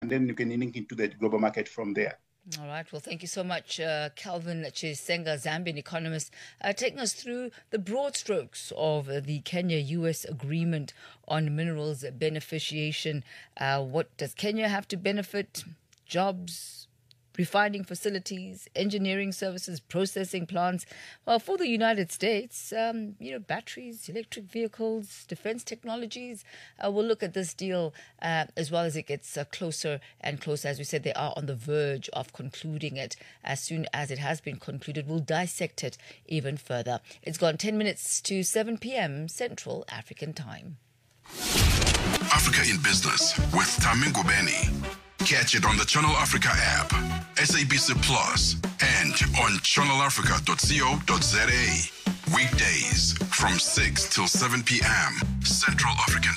and then you can link into the global market from there. All right. Well, thank you so much, uh, Calvin Chisenga, Zambian economist, uh, taking us through the broad strokes of uh, the Kenya US agreement on minerals beneficiation. Uh, what does Kenya have to benefit? Jobs, refining facilities, engineering services, processing plants. Well, for the United States, um, you know, batteries, electric vehicles, defense technologies. Uh, we'll look at this deal uh, as well as it gets uh, closer and closer. As we said, they are on the verge of concluding it. As soon as it has been concluded, we'll dissect it even further. It's gone 10 minutes to 7 p.m. Central African Time. Africa in Business with Tamingo Benny. Catch it on the Channel Africa app, SABC Plus, and on channelafrica.co.za. Weekdays from 6 till 7 p.m. Central African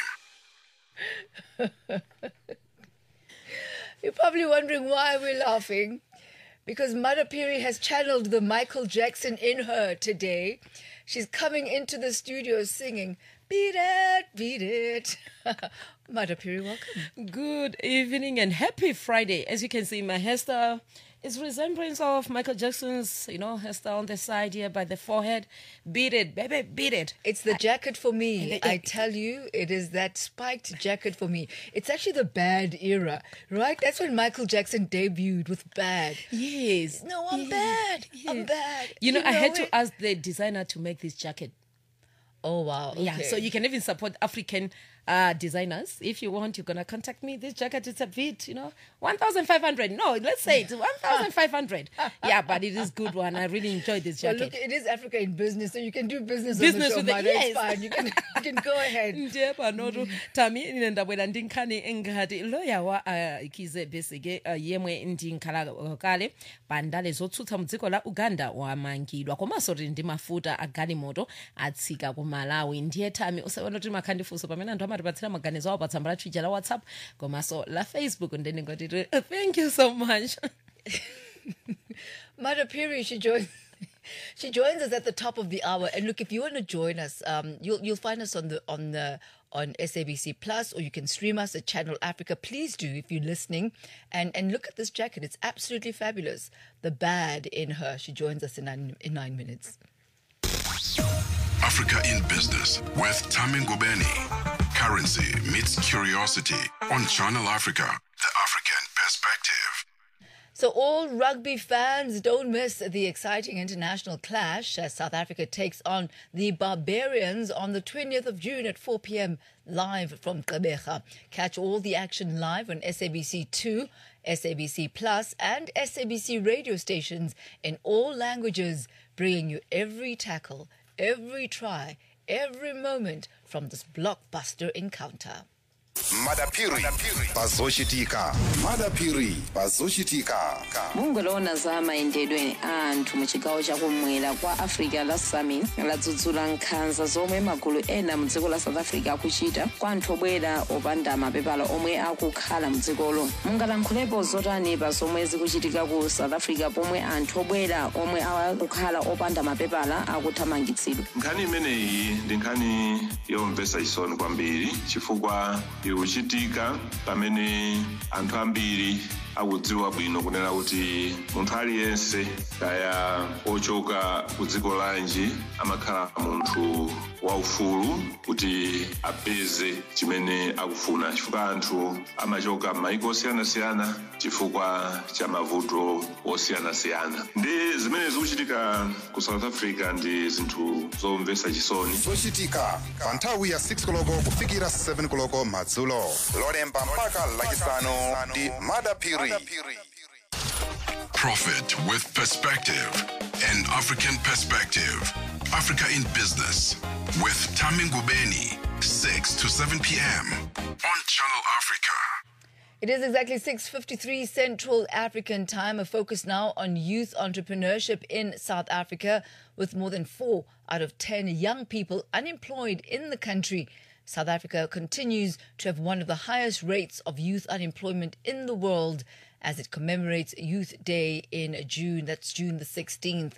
Time. You're probably wondering why we're laughing. Because Mother Piri has channeled the Michael Jackson in her today. She's coming into the studio singing, Beat it, beat it. Mother Piri, welcome. Good evening and happy Friday. As you can see, my hairstyle is resemblance of Michael Jackson's, you know, hairstyle on the side here by the forehead. Beat it, baby, beat it. It's the jacket for me. I- I tell you, it is that spiked jacket for me. It's actually the bad era, right? That's when Michael Jackson debuted with bad. Yes. No, I'm Yeah. bad. I'm Yeah. bad. You know, I had it? to ask the designer to make this jacket. Oh, wow. Yeah, okay. so you can even support African uh, designers. If you want, you're going to contact me. This jacket is a bit, you know, 1,500. No, let's say it's 1,500. yeah, but it is good one. I really enjoy this Well, jacket. look, it is Africa in business, so you can do business, Business on with the the- show, Mother. yes. It's fine. You can, you can go ahead. ndiye panoto tami ine ndabwera ndi nkhani ngati loya wa uh, kize besige uh, yemwe ndi nkhala uh, kale pa ndale zotsutsa mu dziko la uganda wamangidwa komanso tili ndi mafuta a galimoto atsika ku malawi ndiye tami usaona kuti makhandifunso pamene anthu amatipatsira maganizo awo pa tsamba la twitter la whatsapp komanso la facebook ndendingoti thank you so much Mother Piri, she joins. She joins us at the top of the hour, and look, if you want to join us, um, you'll you'll find us on the on the on SABC Plus, or you can stream us at Channel Africa. Please do if you're listening, and and look at this jacket; it's absolutely fabulous. The bad in her. She joins us in nine, in nine minutes. Africa in Business with Tamingo Benny. Currency meets curiosity on Channel Africa, the African perspective. So, all rugby fans don't miss the exciting international clash as South Africa takes on the Barbarians on the 20th of June at 4 p.m. live from Gqeberha. Catch all the action live on SABC 2, SABC Plus, and SABC radio stations in all languages, bringing you every tackle, every try, every moment from this blockbuster encounter. madapiri pazochitika madapiri pazochitika mungoloona za mayendedwe a anthu mu chigawo chakumwera kwa africa la summit ladzudzula nkhanza zomwe magulu ena mu dziko la south africa akuchita kwa anthu obwera opanda mapepala omwe akukhala mu dzikolo mungalankhulepo zotani pa zomwe zikuchitika ku south africa pomwe anthu obwera omwe akukhala opanda mapepala akuthamangitsidwa nkhani imeneyi ndi nkhani yomvetsa chisoni kwambiri chifukwa ikuchitika pamene anthu ambiri akudziwa bwino kunena kuti munthu aliyense kaya ochoka ku dziko lanji amakhala munthu waufulu kuti apeze chimene akufuna chifukwa anthu amachoka m'mayiko osiyanasiyana chifukwa cha mavuto osiyanasiyana ndi zimene zikuchitika ku south africa ndi zinthu zomvetsa chisoni zochitika pa nthawi ya 6 koloko kufikira 7 koloko madzulo lolemba mpaka lachisanu ndi madapiri Profit with perspective and African perspective. Africa in Business with Tamingo Benny, 6 to 7 p.m. on Channel Africa. It is exactly 6:53 Central African Time. A focus now on youth entrepreneurship in South Africa with more than 4 out of 10 young people unemployed in the country. South Africa continues to have one of the highest rates of youth unemployment in the world as it commemorates Youth Day in June. That's June the 16th.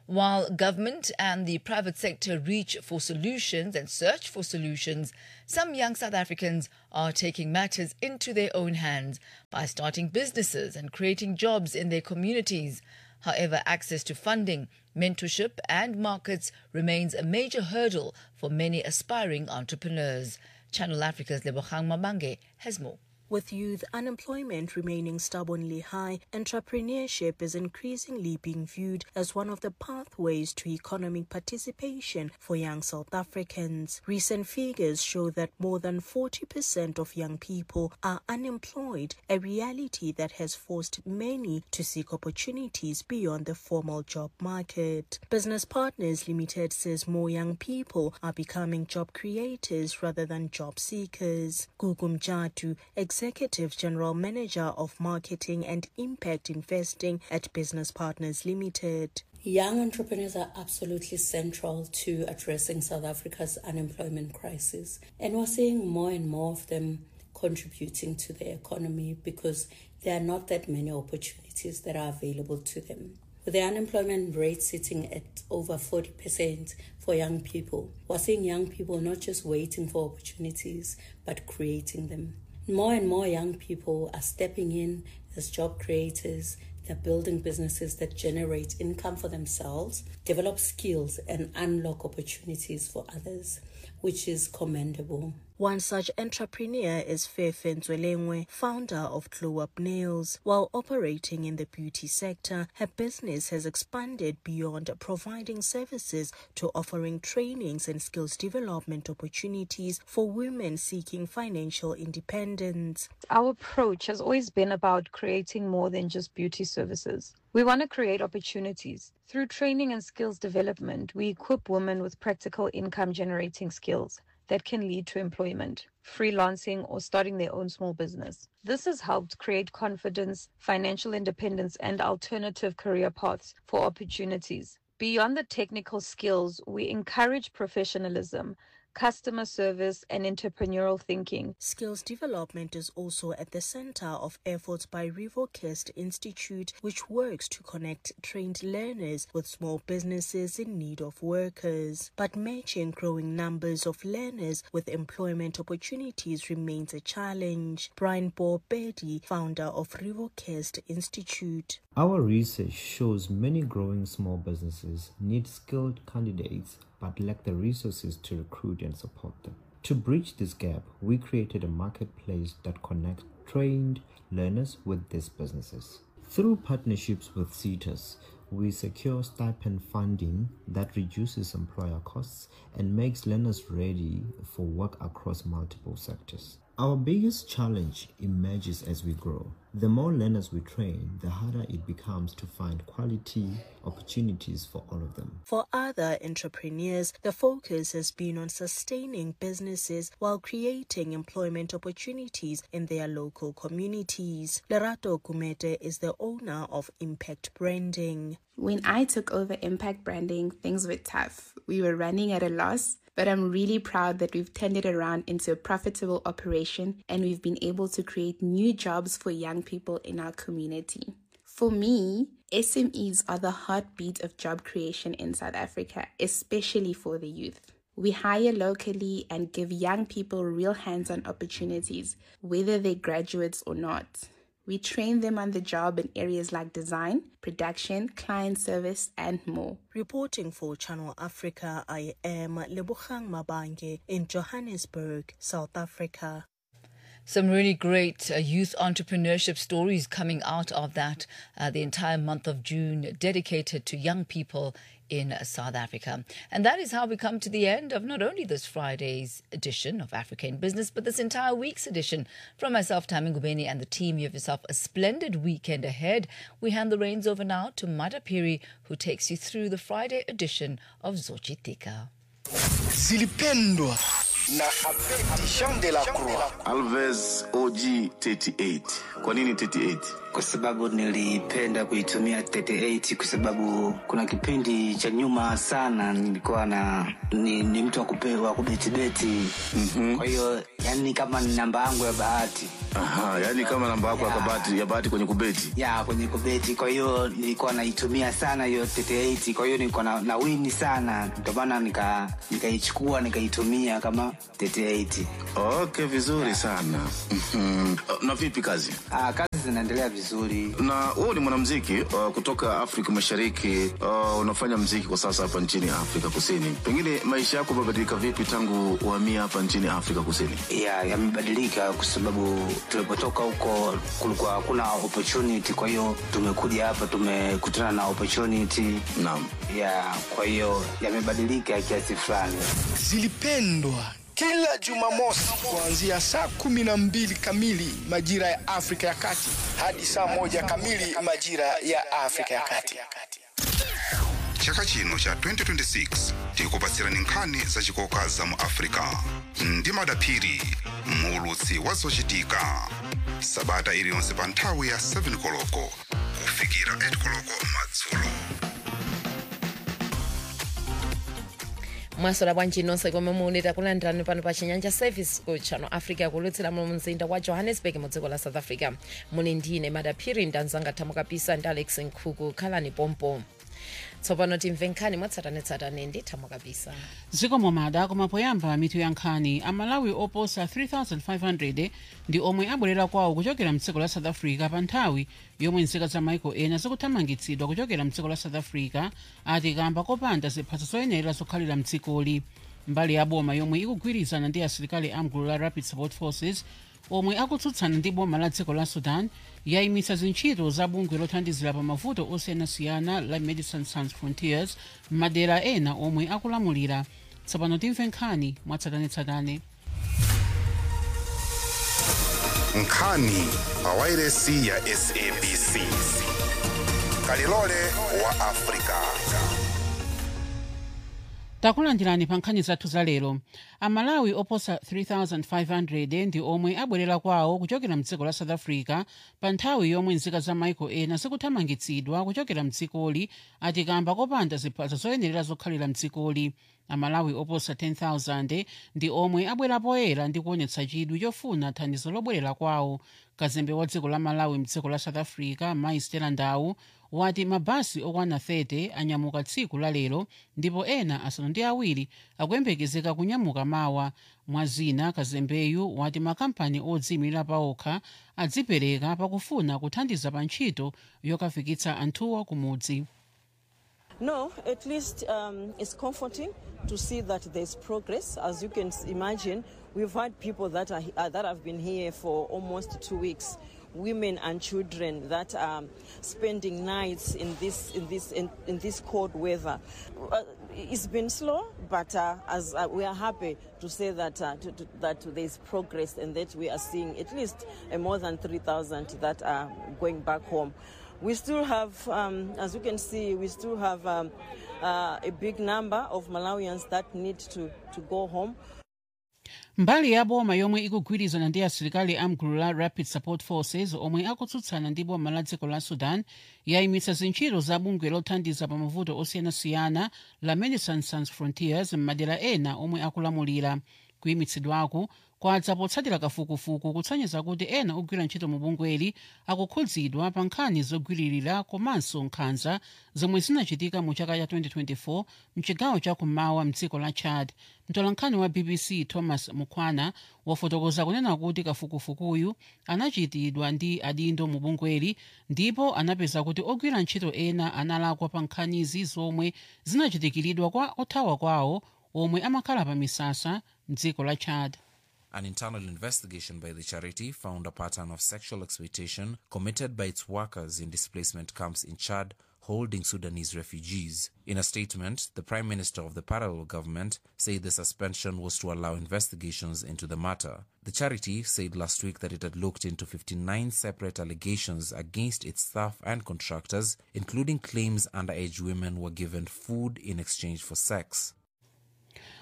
While government and the private sector reach for solutions and search for solutions, some young South Africans are taking matters into their own hands by starting businesses and creating jobs in their communities. However, access to funding, mentorship, and markets remains a major hurdle for many aspiring entrepreneurs. Channel Africa's Lebogang Mabange has more. With youth unemployment remaining stubbornly high, entrepreneurship is increasingly being viewed as one of the pathways to economic participation for young South Africans. Recent figures show that more than 40% of young people are unemployed, a reality that has forced many to seek opportunities beyond the formal job market. Business Partners Limited says more young people are becoming job creators rather than job seekers. Gugum Jatu, Executive General Manager of Marketing and Impact Investing at Business Partners Limited. Young entrepreneurs are absolutely central to addressing South Africa's unemployment crisis. And we're seeing more and more of them contributing to the economy because there are not that many opportunities that are available to them. With the unemployment rate sitting at over 40% for young people, we're seeing young people not just waiting for opportunities, but creating them. More and more young people are stepping in as job creators. They're building businesses that generate income for themselves, develop skills, and unlock opportunities for others, which is commendable. One such entrepreneur is Fefe Nzwelengwe, founder of Glow Up Nails. While operating in the beauty sector, her business has expanded beyond providing services to offering trainings and skills development opportunities for women seeking financial independence. Our approach has always been about creating more than just beauty services. We want to create opportunities. Through training and skills development, we equip women with practical income generating skills that can lead to employment, freelancing, or starting their own small business. This has helped create confidence, financial independence, and alternative career paths for opportunities. Beyond the technical skills, we encourage professionalism, customer service, and entrepreneurial thinking. Skills development is also at the center of efforts by Rivocast Institute, which works to connect trained learners with small businesses in need of workers. But matching growing numbers of learners with employment opportunities remains a challenge. Brian Borbedi, founder of Rivocast Institute. Our research shows many growing small businesses need skilled candidates but lack the resources to recruit and support them. To bridge this gap, we created a marketplace that connects trained learners with these businesses. Through partnerships with CETAs, we secure stipend funding that reduces employer costs and makes learners ready for work across multiple sectors. Our biggest challenge emerges as we grow. The more learners we train, the harder it becomes to find quality opportunities for all of them. For other entrepreneurs, the focus has been on sustaining businesses while creating employment opportunities in their local communities. Lerato Kumete is the owner of Impact Branding. When I took over Impact Branding, things were tough. We were running at a loss, but I'm really proud that we've turned it around into a profitable operation and we've been able to create new jobs for young people in our community. For me, SMEs are the heartbeat of job creation in South Africa, especially for the youth. We hire locally and give young people real hands on opportunities, whether they're graduates or not. We train them on the job in areas like design, production, client service, and more. Reporting for Channel Africa, I am Lebogang Mabange in Johannesburg, South Africa. Some really great uh, youth entrepreneurship stories coming out of that. Uh, the entire month of June dedicated to young people in South Africa. And that is how we come to the end of not only this Friday's edition of Africa in Business, but this entire week's edition. From myself, Tammy Ngubeni, and the team, you have yourself a splendid weekend ahead. We hand the reins over now to Mada Piri, who takes you through the Friday edition of Zochitika. zilipendwa na Abedi Jean de la Croix. Alves OG 38. Kwa nini 38? Kwa sababu nilipenda kuitumia 38 kwa sababu kuna kipindi cha nyuma sana nilikuwa na ni, ni mtu wa kupewa kubetibeti. Mm-hmm. Kwa hiyo yani kama ni namba yangu ya bahati. Aha, yani kama namba yako ya bahati ya bahati kwenye kubeti. Ya, kwenye kubeti. Kwa hiyo nilikuwa naitumia sana hiyo 38. Kwa hiyo nilikuwa na, na wini sana. Ndio maana nika nikaichukua nikaitumia kama 38. Okay, vizuri sana. Mhm. Na vipi kazi? Ah, kazi zinaendelea vizuri. Na wewe ni mwanamuziki uh, kutoka Afrika Mashariki. Uh, unafanya muziki kwa sasa hapa nchini Afrika Kusini. Pengine maisha yako yamebadilika vipi tangu uhamia hapa nchini Afrika Kusini? Ya, yamebadilika kwa sababu tulipotoka huko kulikuwa hakuna opportunity, kwa hiyo tumekuja hapa tumekutana na opportunity. Naam. Ya, kwa hiyo yamebadilika kiasi fulani. Zilipendwa kila Jumamosi kuanzia saa kumi na mbili kamili majira ya Afrika ya Kati hadi saa moja kamili majira ya Afrika ya Kati. chaka chino cha 2026 tikupatsirani nkhani zachikoka za mu africa ndi madaphiri muulutsi wa zochitika sabata iliyonse pa nthawi ya 7 koloko kufikira 8 koloko madzulo mwasola bwanji nonse komwe muli takulandirani pano pa chinyanja service ku channel africa kulutsira mu mzinda wa johannesburg mu dziko la south africa muli ndine madaphiri ndanzanga thamukapisa ndi alex nkhuku khalani pompo tsopano timve nkhani mwatsatanetsatane ndi thamukapisa zikomo mada koma poyamba mitu ya nkhani amalawi oposa 3500 ndi omwe abwerera kwawo kuchokera mdziko la south africa pa nthawi yomwe nzika za maiko ena zikuthamangitsidwa kuchokera mdziko la south africa ati kamba kopanda ziphaso zoyenera zokhalira mdzikoli mbali ya boma yomwe ikugwirizana ndi asilikali amgulu la rapid support forces omwe akutsutsana ndi boma la dziko la sudan yayimitsa zintchito za bungwe lothandizira pa mavuto osiyanasiyana la medicine sans frontiers m'madera ena omwe akulamulira tsopano timve nkhani mwatsatanetsatane nkhani pa wairesi ya sabc kalilole wa africa takulandirani pa nkhani zathu za lero amalawi oposa 3500 ndi omwe abwerera kwawo kuchokera mdziko la south africa pa nthawi yomwe nzika za maiko ena zikuthamangitsidwa kuchokera mdzikoli ati kamba kopanda ziphaso zoyenerera zokhalira mdzikoli amalawi oposa 10000 ndi omwe abwera poyera ndi kuonetsa chidwi chofuna thandizo lobwerera kwawo kazembe wa dziko la malawi mdziko la south africa mai stella ndau wati mabasi okwana 30 anyamuka tsiku la lero ndipo ena asanu ndi awiri akuyembekezeka kunyamuka mawa mwazina kazembeyu wati makampani odziyimira paokha adzipereka pakufuna kuthandiza pa ntchito yokafikitsa anthuwo kumudzi No, at least um, it's comforting to see that there's progress. As you can s- imagine, we've had people that are he- uh, that have been here for almost two weeks. Women and children that are spending nights in this in this in, in this cold weather. Uh, it's been slow, but uh, as uh, we are happy to say that uh, to, to, that there is progress and that we are seeing at least uh, more than 3,000 that are going back home. We still have, um, as you can see, we still have um, uh, a big number of Malawians that need to, to go home. mbali ya boma yomwe ikugwirizana ndi asilikali amgulu la rapid support forces omwe akutsutsana ndi boma la dziko la sudan yayimitsa zintchito za bungwe lothandiza pa mavuto osiyanasiyana la medicine sans frontiers m'madera ena omwe akulamulira kuyimitsidwaku kwadza potsatira kafukufuku kutsonyeza kuti ena ogwira ntchito mu bungweli akukhudzidwa pa nkhani zogwiririra komanso nkhanza zomwe zinachitika mu chaka cha 2024 mchigawo chakummawa mdziko la chad mtolankhani wa bbc thomas mukwana wafotokoza kunena kuti kafukufukuyu anachitidwa ndi adindo mu bungweli ndipo anapeza kuti ogwira ntchito ena analakwa pa nkhanizi zomwe zinachitikiridwa kwa othawa kwawo omwe amakhala pa misasa mdziko la chad An internal investigation by the charity found a pattern of sexual exploitation committed by its workers in displacement camps in Chad holding Sudanese refugees. In a statement, the Prime Minister of the parallel government said the suspension was to allow investigations into the matter. The charity said last week that it had looked into 59 separate allegations against its staff and contractors, including claims underage women were given food in exchange for sex.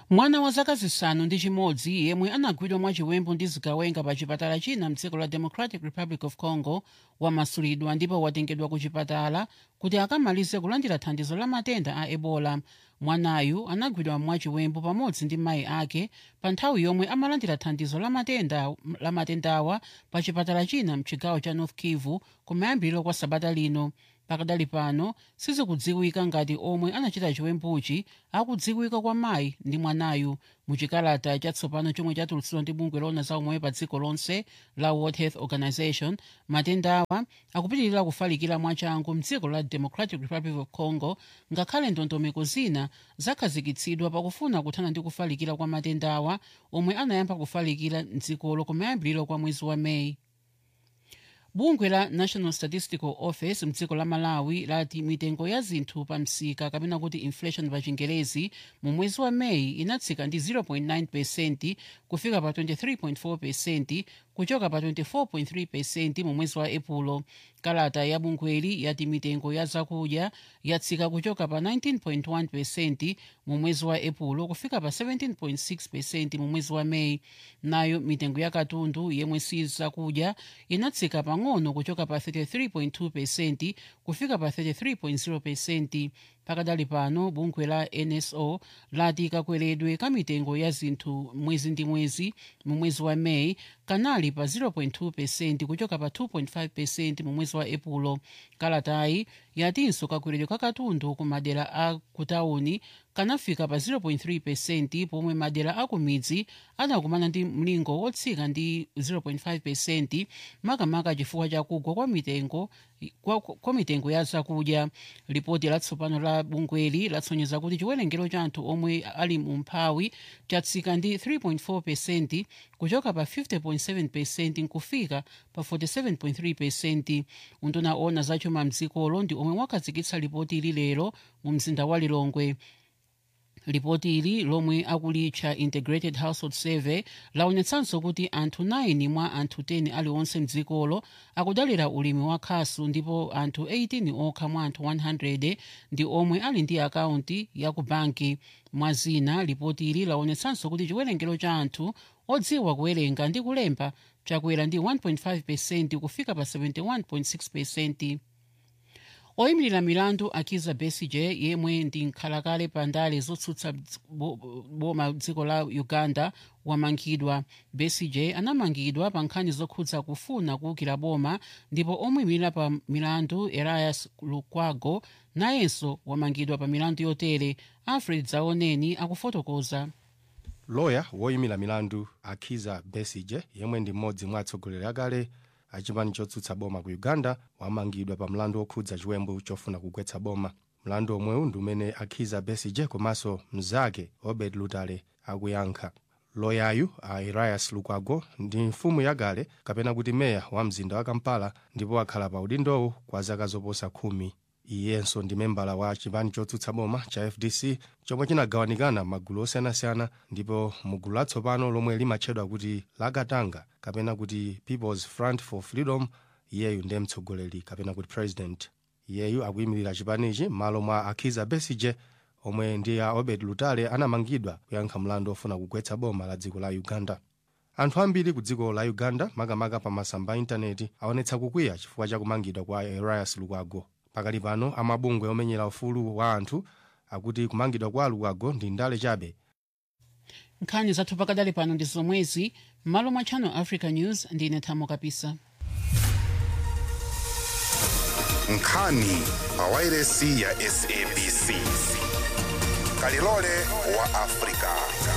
mwana wa zaka zisanu ndi chimodzi yemwe anagwidwa mwachiwembu ndi zigawenga pa chipatala china mdziko la democratic republic of congo wamasulidwa ndipo watengedwa ku chipatala kuti akamalize kulandira thandizo la matenda a ebola mwanayu anagwidwa mwachiwembu pamodzi ndi mayi ake pa nthawi yomwe amalandira thandizo la matenda la matendawa pa chipatala china mchigawo cha north kivu kumayambiriro kwa sabata lino pakadali pano sizikudziwika ngati omwe anachita chiwembuchi akudziwika kwa mayi ndi mwanayu muchikalata chatsopano chomwe chatulutsidwa ndi bungwe lona za umoyo pa dziko lonse la world health organization matendawa akupitirira kufalikira mwachangu mdziko la democratic republic of congo ngakhale ndondomeko zina zakhazikitsidwa pakufuna kuthana ndi kufalikira kwa matendawa omwe anayamba kufalikira mdzikolo kumayambiriro kwa mwezi wa meyi bungwe la national statistical office mdziko la malawi lati mitengo ya zinthu pa msika kapena kuti inflation pa chingerezi mu mwezi wa meyi inatsika ndi 0.9 pesenti kufika pa 23.4 pesenti kuchoka pa 24.3 pesenti mu mwezi wa epulo kalata ya bungweli yati mitengo ya zakudya yatsika kuchoka pa 19.1 pesenti mu mwezi wa epulo kufika pa 17.6 pesenti mu mwezi wa meyi nayo mitengo ya katundu yemwe si zakudya inatsika pang'ono kuchoka pa 33.2 pesenti kufika pa 33.0 pesenti pakadali pano bungwe la nso lati kakweredwe ka mitengo ya zinthu mwezi ndi mwezi mu mwezi wa meyi kanali pa 0.2 pesenti kuchoka pa 2.5 pesenti mu mwezi wa epulo kalatayi yatinso kakweredwe ka katundu ku madera a kutawuni kanafika pa 0.3 pesenti pomwe madera a kumidzi anakumana ndi mlingo wotsika ndi 0.5 pesenti makamaka chifukwa chakugwa kwa mitengo kwa, kwa mitengo ya zakudya ripoti latsopano la bungweli latsonyeza kuti chiwerengero cha anthu omwe ali mu mphawi chatsika ndi 3.4 pesenti kuchoka pa 50.7 pesenti nkufika pa 47.3 pesenti unduna ona zachuma mdzikolo ndi omwe wakhazikitsa ripoti ili lero mu mzinda wa lilongwe ripoti ili lomwe akulitcha integrated household survey laonetsanso kuti anthu 9 mwa anthu 10 aliwonse mdzikolo akudalira ulimi wa khasu ndipo anthu 18 okha mwa anthu 100 ndi omwe ali ndi akaunti ya ku banki mwa zina ripoti ili laonetsanso kuti chiwerengero cha anthu odziwa kuwerenga ndi kulemba chakwera ndi 1.5 pesenti kufika pa 71.6 pesenti oyimirira milandu akiza besigye yemwe ndi nkhalakale pa ndale zotsutsa boma dziko la uganda wamangidwa besigye anamangidwa pa nkhani zokhudza kufuna kuwukira boma ndipo omuyimirira pa milandu elias lukwago nayenso wamangidwa pa milandu yotere alfred zaoneni akufotokoza loya woyimira milandu akhiza besigye yemwe ndi mmodzi mwa atsogoleri akale achipani chotsutsa boma ku uganda wamangidwa pa mlandu wokhudza chiwembu chofuna kugwetsa boma mlandu omwewu ndi umene akhiza besigye komanso mnzake obed lutale akuyankha loyayu a elias lukwago ndi mfumu yakale kapena kuti meya wa mzinda wa kampala ndipo akhala pa udindowu kwa zaka zoposa khumi iyenso ndi membala wa chipani chotsutsa boma cha fdc chomwe chinagawanikana magulu osiyanasiyana ndipo mugulu latsopano lomwe limatchedwa kuti lakatanga kapena kuti peoples front for freedom iyeyu ndiye mtsogoleri kapena kuti president iyeyu akuyimirira chipanichi m'malo mwa akhiza besigye omwe ndi a obed lutale anamangidwa kuyankha mlandu ofuna kugwetsa boma la dziko la uganda anthu ambiri ku dziko la uganda makamaka pa masamba a intaneti aonetsa kukwiya chifukwa cha kumangidwa kwa elias lukwago pakali pano amabungwe omenyera ufulu wa anthu akuti kumangidwa kwa lukwago ndi ndale chabe nkhani zathu pakadali pano ndi zomwezi m'malo mwa channel africa news ndine thamo kapisa nkhani pawairesi ya sabc kalilole wa afrika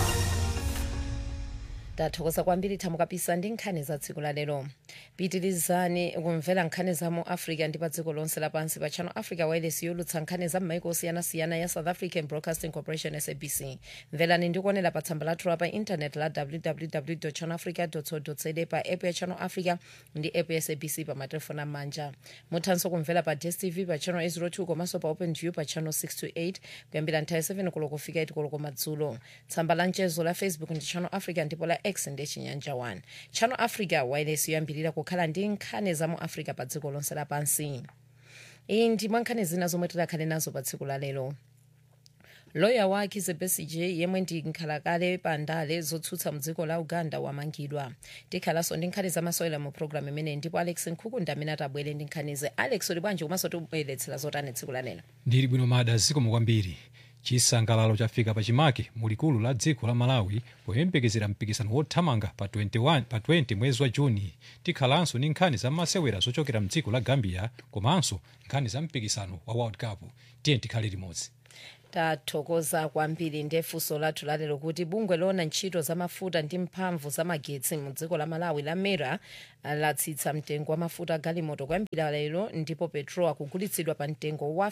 tathokoza kwambiri thamo kapisa ndi nkhani za tsiku la lero pitirizani kumvera nkhani za mu africa ndi pa dziko lonse lapansi pa channel africa wireless yolutsa nkhani za m'maiko osiyanasiyana ya south african broadcasting corporation sabc mverani ndi kuonera pa tsamba lathu pa intanet la www channel africa co za pa app ya channel africa ndi app ya sabc pa matelefoni amanja muthanso kumvera pa dstv pa channel 802 komanso pa open view pa channel 628 kuyambira nthawi 7 koloko kufika 8 koloko madzulo tsamba la mchezo la facebook ndi channel africa ndipo la x ndi chinyanja 1 channel africa wireless yoyambirira kukhala ndi nkhani za mu africa pa dziko lonse lapansi iyi ndi mwa nkhani zina zomwe tidakhale nazo pa tsiku la lero loya wa kizza besigye yemwe ndi nkhalakale pa ndale zotsutsa mdziko la uganda wamangidwa tikhalanso ndi nkhani zamasewera mu programu imeneyi ndipo alex nkhukunda amene atabwere ndi nkhanize alex uli bwanji komanso tibweretsera zotani tsiku lanelo ndili bwino mada zikomo kwambiri chisangalalo chafika pachimake mulikulu la dziko la malawi poyembekezera mpikisano wothamanga pa 21 pa 20 mwezi wa juni tikhalanso ndi nkhani za masewera zochokera mdziko la gambia komanso nkhani za mpikisano wa world cup tiye tikhale limodzi tathokoza kwambiri ndi funso lathu lalero kuti bungwe loona ntchito za mafuta ndi mphamvu za magetsi mu dziko la malawi la mera latsitsa mtengo wa mafuta galimoto kwambira lero ndipo petrol akugulitsidwa pa mtengo wa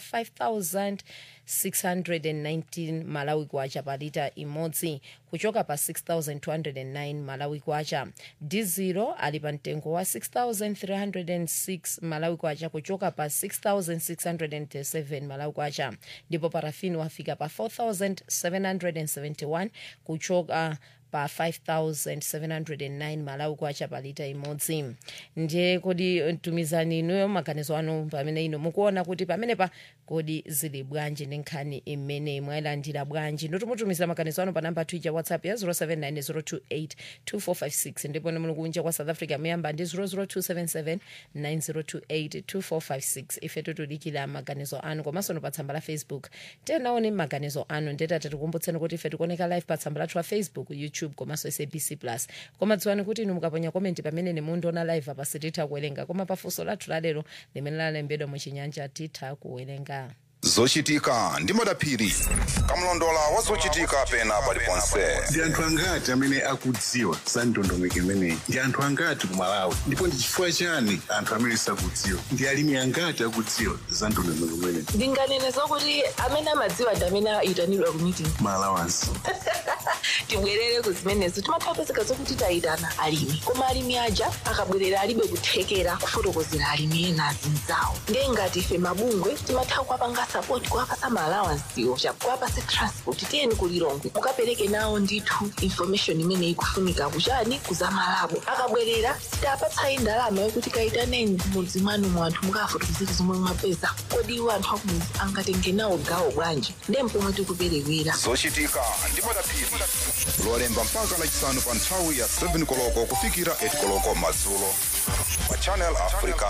5619 malawi kwacha pa lita imodzi kuchoka pa 6209 malawi kwacha dizilo ali pa mtengo wa 6306 malawi kwacha kuchoka pa 6607 malawi kwacha ndipo parafini wafika pa 4771 kuchoka pa 5709 malawi kwacha pa lita imodzi ndiye kodi tumizani inuyo maganizo anu pamene ino mukuona kuti pamenepa kodi zili bwanji ndi nkhani imeneyi mwayilandira bwanji ndotumutumiza maganizo anu pa namba twitter whatsapp ya 0790282456 ndipo ni mulungu kwa south africa muyamba ndi 0027790282456 ife tutudikira maganizo anu komanso no pa tsamba la facebook tenaone maganizo anu ndetati tikumbutseni kuti ife tikuoneka live pa tsamba lathu la facebook youtube komanso sabc plus koma dziwani kuti inu mukaponya komenti pamene nimundiona live apa sititha kuwerenga koma pafunso lathu lalero limene lalembedwa muchinyanja titha kuwerenga zochitika ndi madaphiri kamlondola wa zochitika pena paliponse ndi anthu angati amene akudziwa za ndondomeko imeneyi ndi anthu angati ku malawi ndipo ndi chifukwa chani anthu amene sakudziwa ndi alimi angati akudziwa za ndondomeko imeneyi ndinganene zokuti amene amadziwa ndi amene ayitanidwa ku meeting malawansi tibwerere ku zimenezo timathapezeka zokuti tayitana alimi koma alimi aja akabwerera alibe kuthekera kufotokozera alimi ena azinzawo ndiye ngati ife mabungwe timatha kuwapanga sapoti kuwapasa maalawansiwo kuwapasa transport tiyeni kulilongwe mukapereke nawo ndithu information imene ikufunika kuchani kuzamalabo akabwerera sitapatsayi ndalama yokuti kayitaneni mudzi mwanu mwanthu mukafotokozera zomwe mwapeza kodi iwo anthu akumudzi angatenge nawo gawo bwanji ndiye mpomwe tikuperewera zochitika ndi madaphiri lolemba mpaka lachisanu pa nthawi ya 7 koloko kufikira 8 koloko madzulo pa channel africa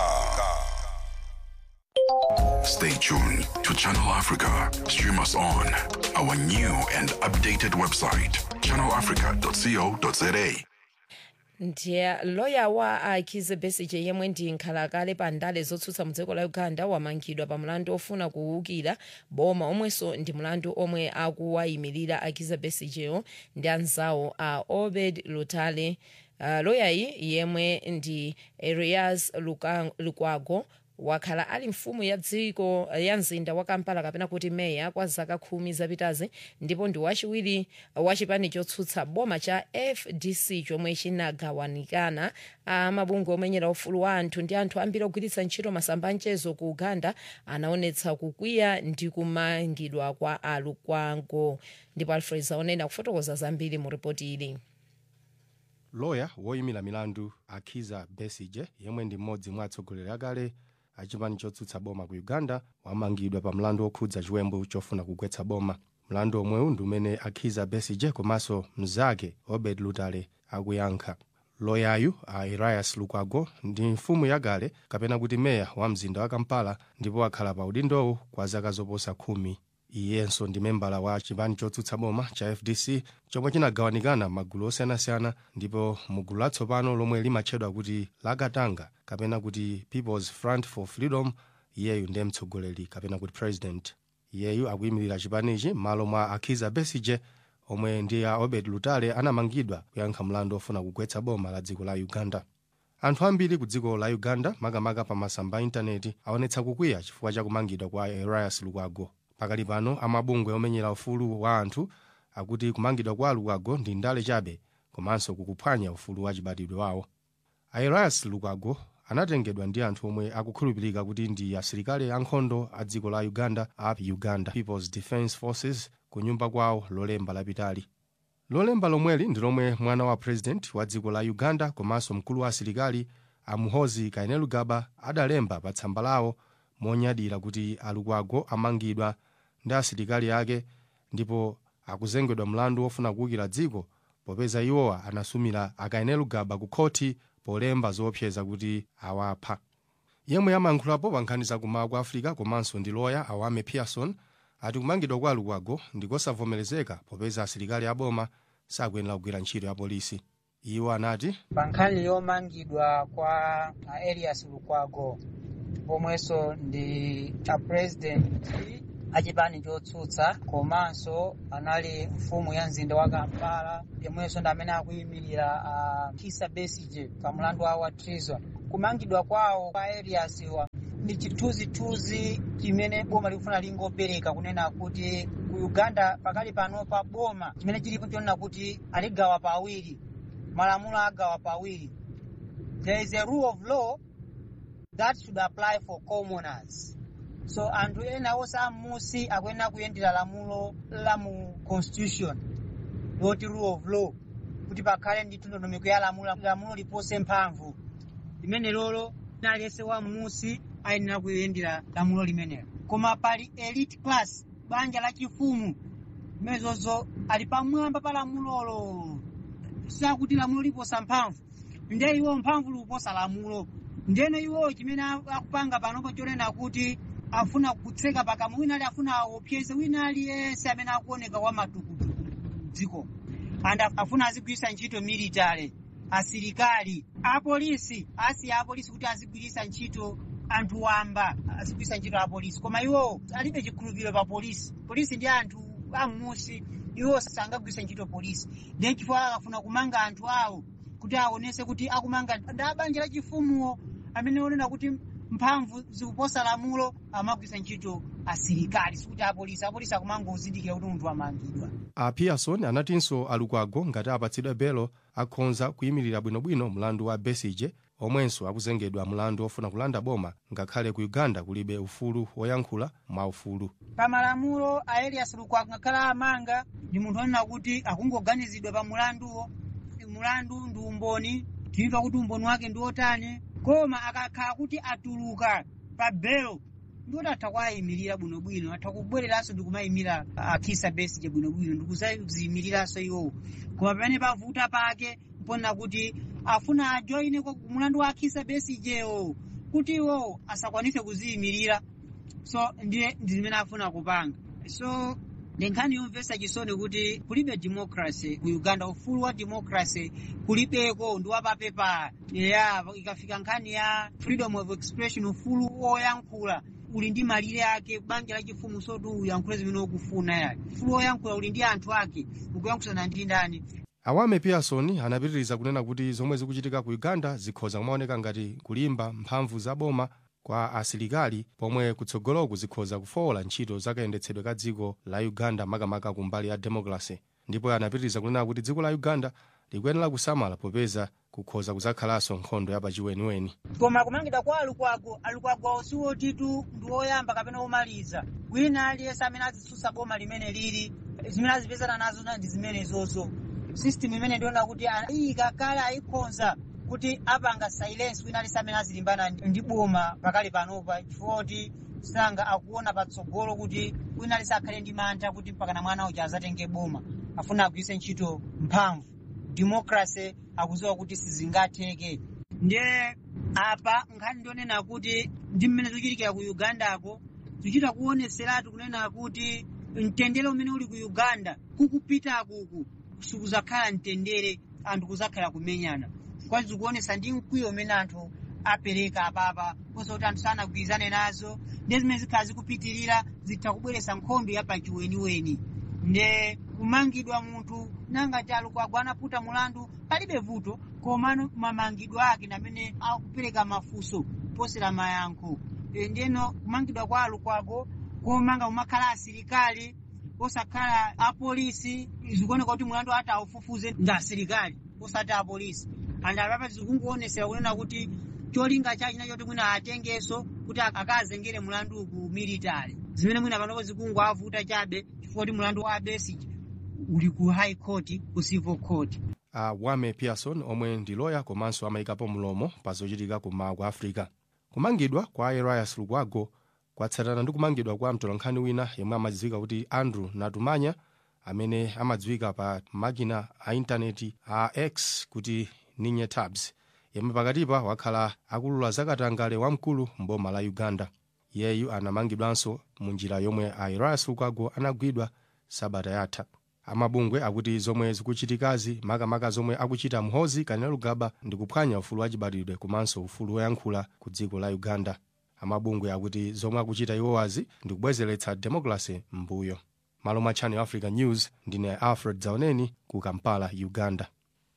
Stay tuned to Channel Africa. Stream us on our new and updated website, channelafrica.co.za. ndiye loya wa akhize besigye yemwe ndi nkhalakale pa ndale zotsutsa mdziko la uganda wamangidwa pa mlandu ofuna kuwukira boma omwenso ndi mlandu omwe akuwayimirira akhize besigyeyo ndi anzawo a obed lutale uh, loyayi yemwe ndi erias Luka- lukwago wakhala ali mfumu ya dziko ya mzinda wa kampala kapena kuti meya kwa zaka khumi zapitazi ndipo ndi wachiwiri wachipani chotsutsa boma cha fdc chomwe chinagawanikana amabungwe omenyera ufulu wa anthu ndi anthu ambiri ogwiritsa ntchito masamba amchezo ku uganda anaonetsa kukwiya ndi kumangidwa kwa alukwago ndipo alfred zaonena kufotokoza zambiri mu ripoti ili loya woyimira milandu akhiza besigye yemwe ndi mmodzi mwa atsogoleri akale achipani chotsutsa boma ku uganda wamangidwa pa mlandu okhudza chiwembu chofuna kugwetsa boma mlandu omwewu ndi umene akhiza besigye komanso mnzake obed lutale akuyankha loyayu a elias lukwago ndi mfumu yakale kapena kuti meya wa mzinda wa kampala ndipo akhala pa udindowu kwa zaka zoposa khumi iyenso ndi membala wa chipani chotsutsa boma cha fdc chomwe chinagawanikana magulu osiyanasiyana ndipo mugulu latsopano lomwe limatchedwa kuti lakatanga kapena kuti peoples front for freedom iyeyu ndiye mtsogoleri kapena kuti president iyeyu akuyimirira chipanichi m'malo mwa akhiza besigye omwe ndi a obed lutale anamangidwa kuyankha mlandu ofuna kugwetsa boma la dziko la uganda anthu ambiri ku dziko la uganda makamaka pa masamba a intaneti aonetsa kukwiya chifukwa cha kumangidwa kwa elias lukwago pakali pano amabungwe omenyera ufulu wa anthu akuti kumangidwa kwa lukwago ndi ndale chabe komanso kukuphwanya ufulu wa chibadwidwe wawo elias lukwago anatengedwa ndi anthu omwe akukhulupirika kuti ndi asilikali ankhondo a dziko la uganda a uganda peoples defence forces ku nyumba kwawo lolemba lapitali lolemba lomweli ndi lomwe mwana wa president wa dziko la uganda komanso mkulu wa asilikali a muhoozi kainerugaba adalemba pa tsamba lawo monyadira kuti alukwago amangidwa ndi asilikali ake ndipo akuzengedwa mlandu wofuna kuwukira dziko popeza iwowa anasumira akaene lugaba ku khoti polemba zoopseza kuti awapha yemwe amayankhulapo pa nkhani zakumawa kwa africa komanso ndi loya awame pearson ati kumangidwa kwa lukwago ndikosavomerezeka popeza asilikali aboma sakuyenera kugwira ntchito ya polisi iwo anati pa nkhani yomangidwa kwa uh, elias lukwago pomwenso ndi apresidenti achipani chotsutsa komanso anali mfumu ya mzinda wa kampala yomwenso ndi amene akuyimirira uh, kisa besige pa mlandu wawo wa treason kumangidwa kwawo kwa elias wa ndi chithunzithunzi chimene boma likufuna lingopereka kunena kuti ku uganda pakali pano pa boma chimene chilipo chonena kuti aligawa pawiri malamulo agawa pawiri there is a rule of law that should apply for commoners so anthu ena onse amusi akuyenera kuyendera lamulo la mu constitution loti rule of law kuti pakhale ndi ndondomeko ya lamulo lamulo lipose mphamvu limene lolo aliyense wa musi ayenera kuyendera lamulo limenelo koma pali elite class banja la chifumu limenezozo ali pamwamba pa lamulolo sakuti lamulo liposa mphamvu nde iwo mphamvu likuposa lamulo ndeno iwo chimene akupanga panopo chonena kuti afuna kutseka pakamwa wina ali afuna aopyeze wina aliyense amene akuoneka kwa matukutuku dziko and afuna azigwiritsa ntchito military asilikali apolisi asiya apolisi kuti azigwiritsa ntchito anthu wamba azigwiritsa ntchito apolisi koma iwo alibe chikhulupiriro pa polisi polisi ndi anthu amusi iwo sangagwiritsa ntchito polisi then chifukwa akafuna kumanga anthu awo kuti aonese kuti akumanga ndi abanja la chifumuwo amene onena kuti mphamvu zikuposa lamulo amagwiritsa ntchito asilikali sikuti apolisi apolisi akumanga uzindikira kuti munthu amangidwa a pearson anatinso alukwago ngati apatsidwe belo akhonza kuyimirira bwinobwino mlandu wa besige omwenso akuzengedwa mlandu ofuna kulanda boma ngakhale ku uganda kulibe ufulu woyankhula mwaufulu pamalamulo a elias lukwago ngakhale amanga ndi munthu onena kuti akungoganizidwa pa mulanduwo mulandu ndi umboni timva kuti umboni wake ndi otani koma akakhala kuti atuluka pa belo ndiwoti atha kuwayimirira bwinobwino atha kubwereranso ndikumayimira akisa besige bwinobwino ndikuzayimiriranso iwowo koma pamene pavuta pake mponena kuti afuna ajoine mulandu wa akisa besigewo kuti iwowo asakwanise kuziyimirira so ndiye ndi zimene afuna kupanga so ndi nkhani yomvetsa chisoni kuti kulibe democracy ku uganda ufulu wa democracy kulibeko ndi wapapepa ya ikafika nkhani ya freedom of expression ufulu woyankhula uli ndi malire ake banja la chifumu soti uyankhule zimene ukufuna yake ufulu woyankhula uli ndi anthu ake ukuyankhulana ndi ndani awame pearson anapitiriza kunena kuti zomwe zikuchitika ku uganda zikhoza kumaoneka ngati kulimba mphamvu za boma kwa asilikali pomwe kutsogoloku zikhoza kufowola ntchito zakayendetsedwe ka dziko la uganda makamaka kumbali ya democracy ndipo anapitiriza kunena kuti dziko la uganda likuyenera kusamala popeza kukhoza kuzakhalanso nkhondo yapachiweniweni koma kumangidwa kwa alukwago alukwago siwotitu ndi woyamba kapena womaliza wina aliyense amene azitsutsa boma limene lili zimene azipezana nazo ndi zimenezozo system imene ndiona kuti iyi kakale ayikhonza kuti apanga silence wina aliyense amene azilimbana ndi boma pakali panopa chifukwa kuti sanga akuona patsogolo kuti wina aliyense akhale ndi mantha kuti mpakana mwana uja azatenge boma afuna agwiritse ntchito mphamvu democracy akuziwa kuti sizingatheke ndiye apa nkhani ndionena kuti ndi mmene zikuchitikira ku ugandako zikuchita kuoneseratu kunena kuti mtendere umene uli ku uganda kukupita kuku sikuzakhala mtendere anthu kuzakhala kumenyana kwa zikuonesa ndi mkwiyo umene anthu apereka apapa kosa kuti anthu sanagwirizane nazo ndi zimene zikhala zikupitirira zitha kubweretsa nkhondo yapachiweniweni nde kumangidwa munthu nangati alukwago anaputa mulandu palibe vuto komano mamangidwa ake namene akupereka mafunso posera mayankho e, ndeno kumangidwa kwa alukwago komanga umakhala asilikali osakhala apolisi zikuoneka kuti mulandu ati aufufuze ndi asilikali osati apolisi and apapa zikungoonesera kunena kuti cholinga chachi nachoti mwina atengenso kuti akazengere mulandu ku military zimene mwina panopo zikungoavuta chabe chifukwa kuti mulandu wa besige uli ku high court ku civil court uh, wame pearson omwe ndi loya komanso amayikapo mlomo pa zochitika kumawa kwa africa kumangidwa kwa elias lukwago kwatsatana ndi kumangidwa kwa mtolankhani wina yemwe amadziwika kuti andrew natumanya amene amadziwika pa makina a intaneti a x kuti ninye tabs yemwe pakatipa wakhala akulula zakatangale wamkulu mboma la uganda iyeyu anamangidwanso mu njira yomwe a elias lukwago anagwidwa sabata yatha amabungwe akuti zomwe zikuchitikazi makamaka zomwe akuchita mhozi kanena lugaba ndi kuphwanya ufulu wachibadwidwe komanso ufulu woyankhula ku dziko la uganda amabungwe akuti zomwe akuchita iwowazi ndi kubwezeretsa democracy m'mbuyo malo mwa channel africa news ndine alfred zaoneni ku kampala uganda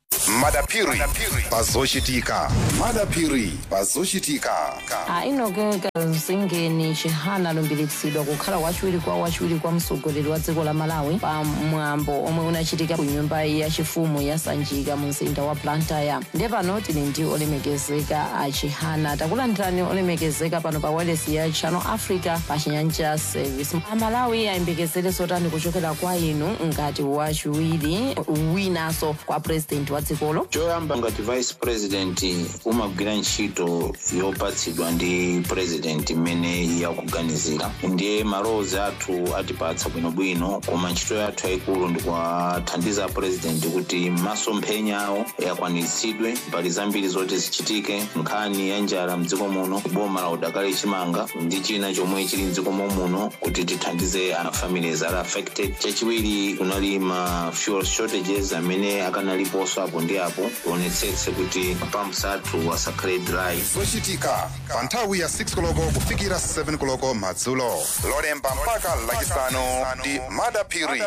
madapiri pazochitika madapiri pazochitika ainogeka mzingeni chihana alumbiritsidwa kukhala wachiwiri kwa wachiwiri kwa mtsogoleri wa dziko la malawi pa mwambo omwe unachitika ku nyumba yachifumu ya sanjika mu mzinda wa blantyre ndiye pano tili ndi olemekezeka a chihana takulandirani olemekezeka pano pa wireless ya channel africa pa chinyanja service amalawi ayembekezere zotani kuchokera kwa inu ngati wachiwiri winanso kwa president wa dzikolo choyamba ngati vice president umagwira ntchito yopatsidwa ndi president imene yakuganizira ndiye malowozi athu atipatsa bwinobwino koma ntchito yathu yayikulu ndikuwathandiza president kuti masomphenya awo akwaniritsidwe mbali zambiri zoti zichitike nkhani ya njala mdziko muno boma la udakali chimanga ndi china chomwe chili mdziko muno kuti tithandize a families ali affected chachiwiri kunali ma fuel shortages amene akanaliponso apo ndi apo tionetsetse kuti pumps athu asakhale dry zochitika pa nthawi ya 6 koloko kufikira 7 koloko madzulo lolemba mpaka lachisanu ndi madapiri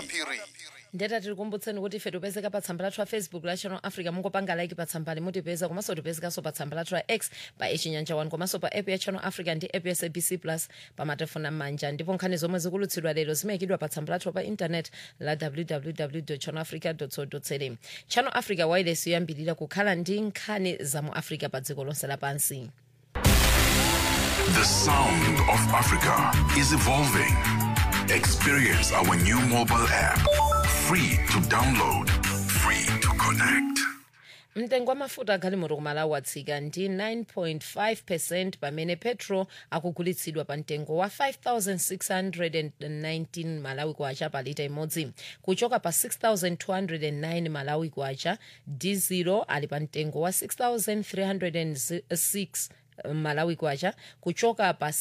ndeta tikukumbutseni kuti ife tipezeka pa tsamba lathu la facebook la channel africa mungopanga like pa tsambali mutipeza komanso tipezekanso pa tsamba lathu la x pa echinyanja 1 komanso pa app ya channel africa ndi app ya sabc plus pa matelefoni amanja ndipo nkhani zomwe zikulutsidwa lero zimayikidwa pa tsamba lathu pa intanet la www channel africa co za channel africa wireless yoyambirira kukhala ndi nkhani za mu africa pa dziko lonse lapansi The sound of Africa is evolving. Experience our new mobile app. Free to download, free to connect. mtengo wa mafuta agalimoto kumalawi watsika ndi 9.5 percent pamene petro akugulitsidwa pa mtengo wa 5619 malawi kwacha pa lita imodzi kuchoka pa 6209 malawi kwacha dizilo ali pa mtengo wa 6306 malawi kwacha kuchoka pa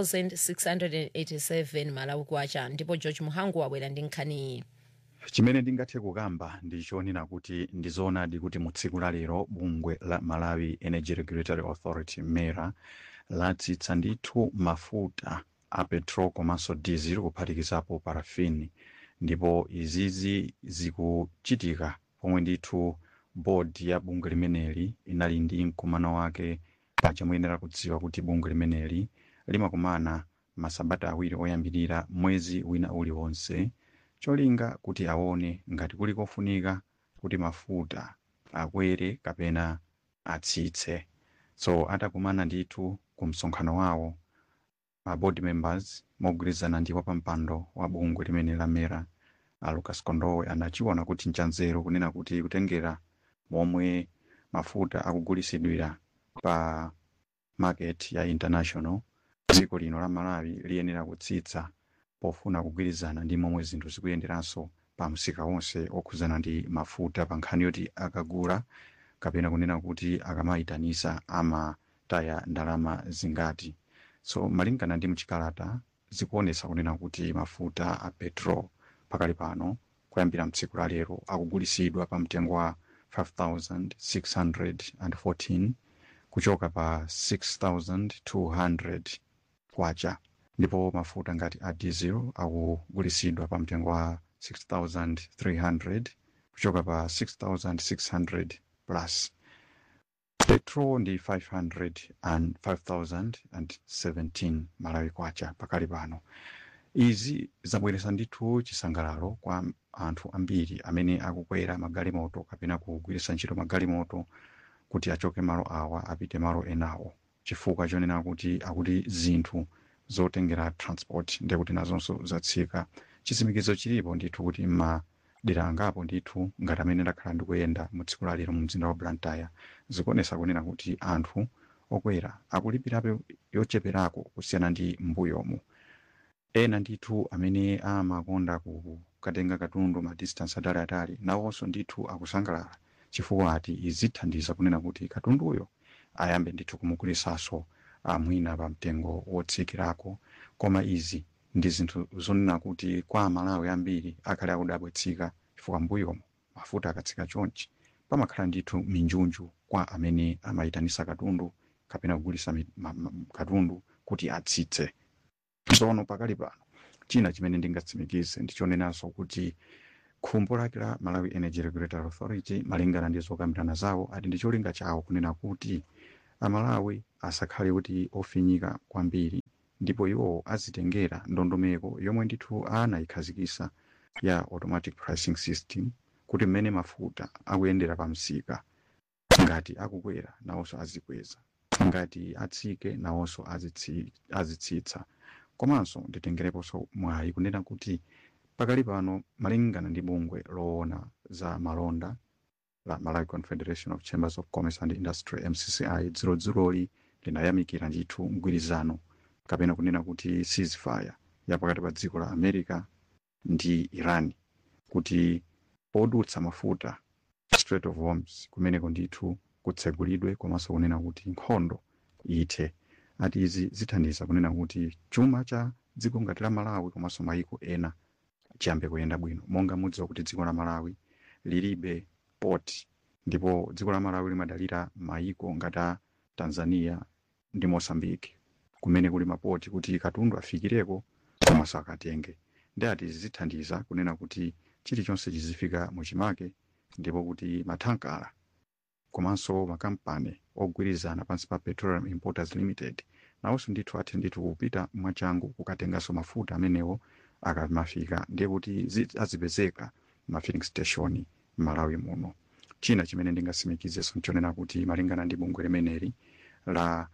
6687 malawi kwacha ndipo george muhangu wabwera ndi nkhaniyi chimene ndingathe kukamba ndi chonena kuti ndizoonadi kuti mu tsiku la lero bungwe la malawi energy regulatory authority mera latsitsa ndithu mafuta a petrol komanso diesel kuphatikizapo parafini ndipo izizi zikuchitika pomwe ndithu board ya bungwe limeneli inali ndi mkumano wake paja muyenera kudziwa kuti bungwe limeneli limakumana masabata awiri oyambirira mwezi wina uliwonse cholinga kuti aone ngati kuli kofunika kuti mafuta akwere kapena atsitse so atakumana ndithu ku msonkhano wawo ma board members mogwirizana ndi wapampando wa bungwe limene lamera a lucas kondowe anachiona kuti nchanzeru kunena kuti kutengera momwe mafuta akugulisidwira pa market ya international dziko lino la malawi liyenera kutsitsa pofuna kugwirizana ndi momwe zinthu zikuyenderanso pa msika wonse okhuzana ndi mafuta pa nkhani yoti akagula kapena kunena kuti akamayitanisa amataya ndalama zingati so malingana ndi mchikalata zikuonesa kunena kuti mafuta a petrol pakali pano kuyambira mtsiku la lero akugulisidwa pa mtengo wa 5614 kuchoka pa 6200 kwacha ndipo mafuta ngati a diesel akugulisidwa pa mtengo wa 6300 kuchoka pa 6600 plus petrol ndi 500 and 5017 malawi kwacha pakali pano izi zabweresa ndithu chisangalalo kwa anthu ambiri amene akukwera magalimoto kapena kugwiritsa ntchito magalimoto kuti achoke malo awa apite malo enawo chifukwa chonena kuti akuti zinthu zotengera transport ndekuti nazonso zatsika chitsimikizo chilipo ndithu kuti madera angapo ndithu ngati amene ndakhala ndikuyenda mu tsiku la lero mu mzinda wa blantyre zikuonesa kunena kuti anthu okwera akulipirabe yocheperako kusiyana ndi mbuyomu ena ndithu amene amakonda kukatenga katundu ma distance ataliatali nawonso ndithu akusangalala chifukwa ati izithandiza kunena kuti katunduyo ayambe ndithu kumugulisanso mwina pa mtengo wotsikirako koma izi ndi zinthu zonena kuti kwa amalawi ambiri akhale akudabwetsika chifukwa mbuyomu mafuta akatsika chonchi pamakhala ndithu minjunju kwa amene amayitanisa katundu kapena kugulisa mi- ma- ma- katundu kuti atsitse tsono pakali pano china chimene ndingatsimikize ndichonenanso kuti khumbo lake la malawi energy regulatory authority malingana ndi zokambirana zawo ati ndi cholinga chawo kunena kuti amalawi asakhale kuti ofinyika kwambiri ndipo iwo azitengera ndondomeko yomwe ndithu anayikhazikisa ya automatic pricing system kuti mmene mafuta akuyendera pa msika ngati akukwera nawonso azikweza ngati atsike nawonso azitsi- azitsitsa komanso nditengereponso mwayi kunena kuti pakali pano malingana ndi bungwe loona za malonda la malawi confederation of chambers of commerce and industry mcci dziroli linayamikira ndithu mgwirizano kapena kunena kuti ceasefire ya pakati pa dziko la america ndi iran kuti podutsa mafuta strait of hormuz kumeneko ndithu kutsegulidwe komanso kunena kuti nkhondo ithe ati izi zithandiza kunena kuti chuma cha dziko ngati la malawi komanso mayiko ena chiyambe kuyenda bwino monga mudziwa kuti dziko la malawi lilibe port ndipo dziko la malawi limadalira mayiko ngati a tanzania ndi mosambiki kumene kuli mapoti kuti katundu afikireko komanso akatenge ndi ati izi zithandiza kunena kuti chilichonse chizifika muchimake ndipo kuti mathankala komanso makampani ogwirizana pansi pa petroleum importers limited nawonso ndithu athe ndithu kupita mwachangu kukatenganso mafuta amenewo akamafika ndiye kuti zi- azipezeka ma filling station m'malawi muno china chimene ndingasimikizeso nchonena kuti malingana ndi bungwe limeneli la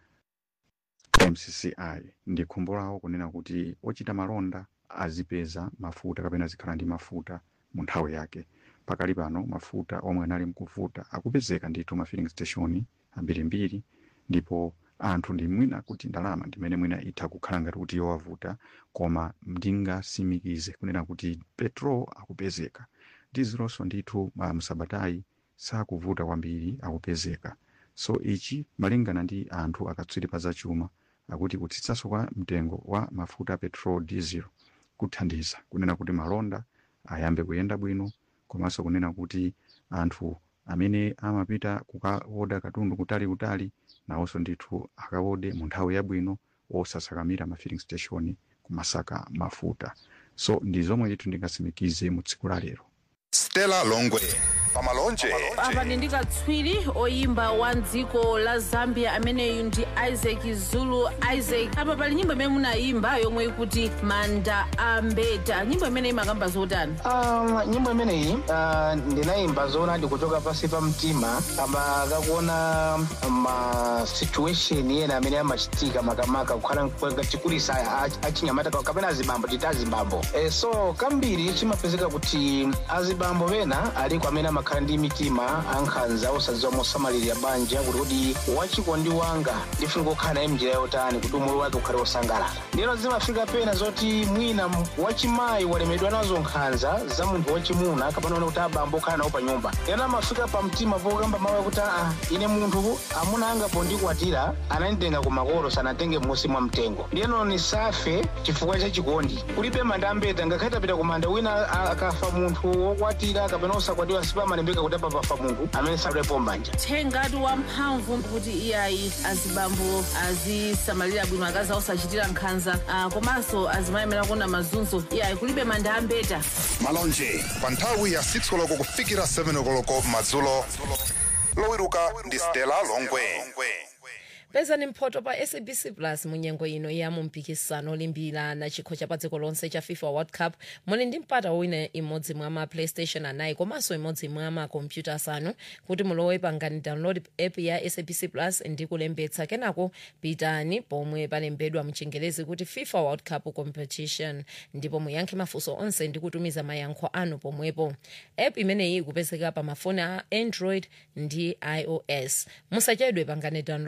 mcci ndi khumbo lawo kunena kuti ochita malonda azipeza mafuta kapena azikhala ndi mafuta mu nthawi yake pakali pano mafuta omwe anali mkuvuta akupezeka ndithu ma filling station ambirimbiri ndipo anthu ndi mwina kuti ndalama ndimene mwina itha kukhala ngati kuti yowavuta koma ndingasimikize kunena kuti petrol akupezeka dizilonso ndithu ma msabatayi sakuvuta kwambiri akupezeka so ichi malingana ndi anthu akatswiri pa zachuma akuti kutsitsanso kwa mtengo wa mafuta a petrol diesel kuthandiza kunena kuti malonda ayambe kuyenda bwino komanso kunena kuti anthu amene amapita kukawoda katundu kutali-kutali nawonso ndithu akawode mu nthawi yabwino osasakamira ma filling station kumasaka mafuta so ndi zomwe ndithu ndingasimikize mu tsiku la lero stella longwe pamalonje apa ndi katswiri oyimba wa dziko la zambia ameneyu ndi isaac zulu isaac apa pali nyimbo imene munayimba yomwe ikuti manda ambeta nyimbo imene imakamba zotani Um, nyimbo imeneyi uh, ndinayimba zoona ndikuchoka pasi pa mtima kamba kakuona ma situation ena amene amachitika makamaka kukhala chikulisa achinyamata kapena azibambo titi azibambo e, so kambiri chimapezeka kuti azibambo pena aliko amene amakhala ndi mitima ankhanza osadziwa mosamalirira banja kuti kuti wachikondi wanga ndifuna kukhala naye mnjira yotani kuti umoyo wake ukhale wosangalala ndino zimafika pena zoti mwina m- wachimayi walemedwa nazo nkhanza za munthu wachimuna kapena one kuti abambo okhala nawo pa nyumba ena amafika pa mtima pokamba mawu akuti aa ine munthu amuna anga pondikwatira ananditenga ku makolo sanatenge m'munsi mwa mtengo ndiyeno nisafe chifukwa cha chikondi kulibe manda ambeta ngakhale tapita ku manda wina a- akafa munthu wokwatira kapena osakwatiwa sipamalembeka kuti apa pafa munthu amene sadalepo mbanja thengati wamphamvu kuti iyayi azibambo azisamalira bwino akazi osachitira nkhanza ah, komanso azimayemera kuona mazunzo iyayi kulibe manda ambeta malonje pa nthawi ya 6 koloko kufikira 7 koloko madzulo lowiruka ndi stella longwe pezani mphoto pa sabc plus munyengo ino ya mumpikisano olimbirana chikho cha pa dziko lonse cha fifa world cup muli ndi mpata wina imodzi mwa ma playstation anayi komanso imodzi mwa makompyuta asanu kuti mulowe pangani download app ya sabc plus ndi kulembetsa kenako pitani pomwe palembedwa mchingerezi kuti fifa world cup competition ndipo muyankhe mafunso onse ndi kutumiza mayankho anu pomwepo app imeneyi ikupezeka pa mafoni a android ndi ios musachedwe pangani download app imene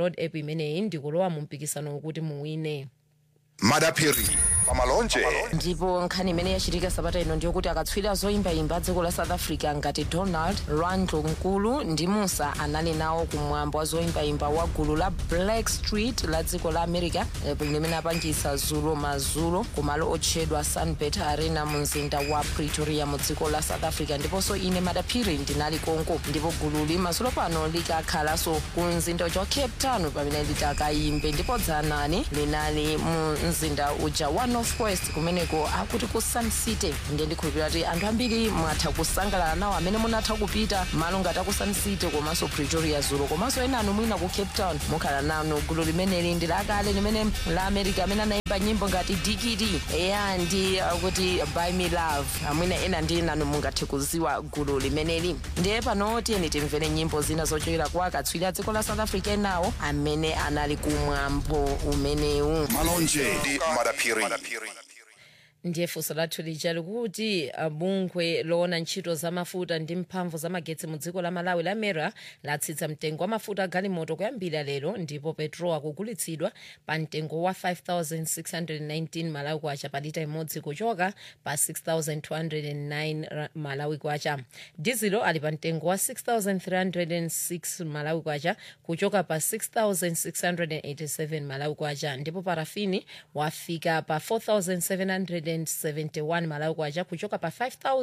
imeneyi ndikulowa mu mpikisano kuti muwine madapiri pamalonje ndipo nkhani imene yachitika sabata ino ndiyokuti akatswiri zoyimbayimba dziko la south africa ngati donald randlo nkulu ndi musa anali nawo kumwambo wa zoyimbayimba wa gulu la black street la dziko la america eh, limene apangisa zulo mazulo kumalo otchedwa sunbet arena mu mzinda wa pretoria mu dziko la south africa ndiponso ine madapiri ndinali konko ndipo gululi mazulo pano likakhalanso ku mzinda uja wa cape town pamene litakayimbe ndipo dzanani linali mu mzinda uja wa northwest kumeneko akuti ku sun city ndiye ndikhulupirira kuti anthu ambiri mwatha kusangalala nawo amene munatha kupita malo ngati aku sun city komanso pretoria zulo komanso ena anu mwina ku cape town mukhala nanu gulu limeneli ndi lakale limene la america amene anayimba nyimbo ngati dikiti eya ndi uh, kuti buy me love amwina ena ndi nanu mungathe kuziwa gulu limeneli ndiye pano tiyeni timvere nyimbo zina zochokera kwa akatswiri a dziko la south africa enawo amene anali kumwambo umenewu malonje ndi madapiri ndiye funso lathu lija likuti uh, bungwe loona ntchito za mafuta ndi mphamvu za magetsi mu dziko la malawi la mera latsitsa mtengo wa mafuta agalimoto kuyambira lero ndipo petrol akugulitsidwa pa mtengo wa 5619 malawi kwacha pa lita imodzi kuchoka pa 6209 ra- malawi kwacha dizilo ali pa mtengo wa 6306 malawi kwacha kuchoka pa 6687 malawi kwacha ndipo parafini wafika pa 4771 malawi kwacha kuchoka pa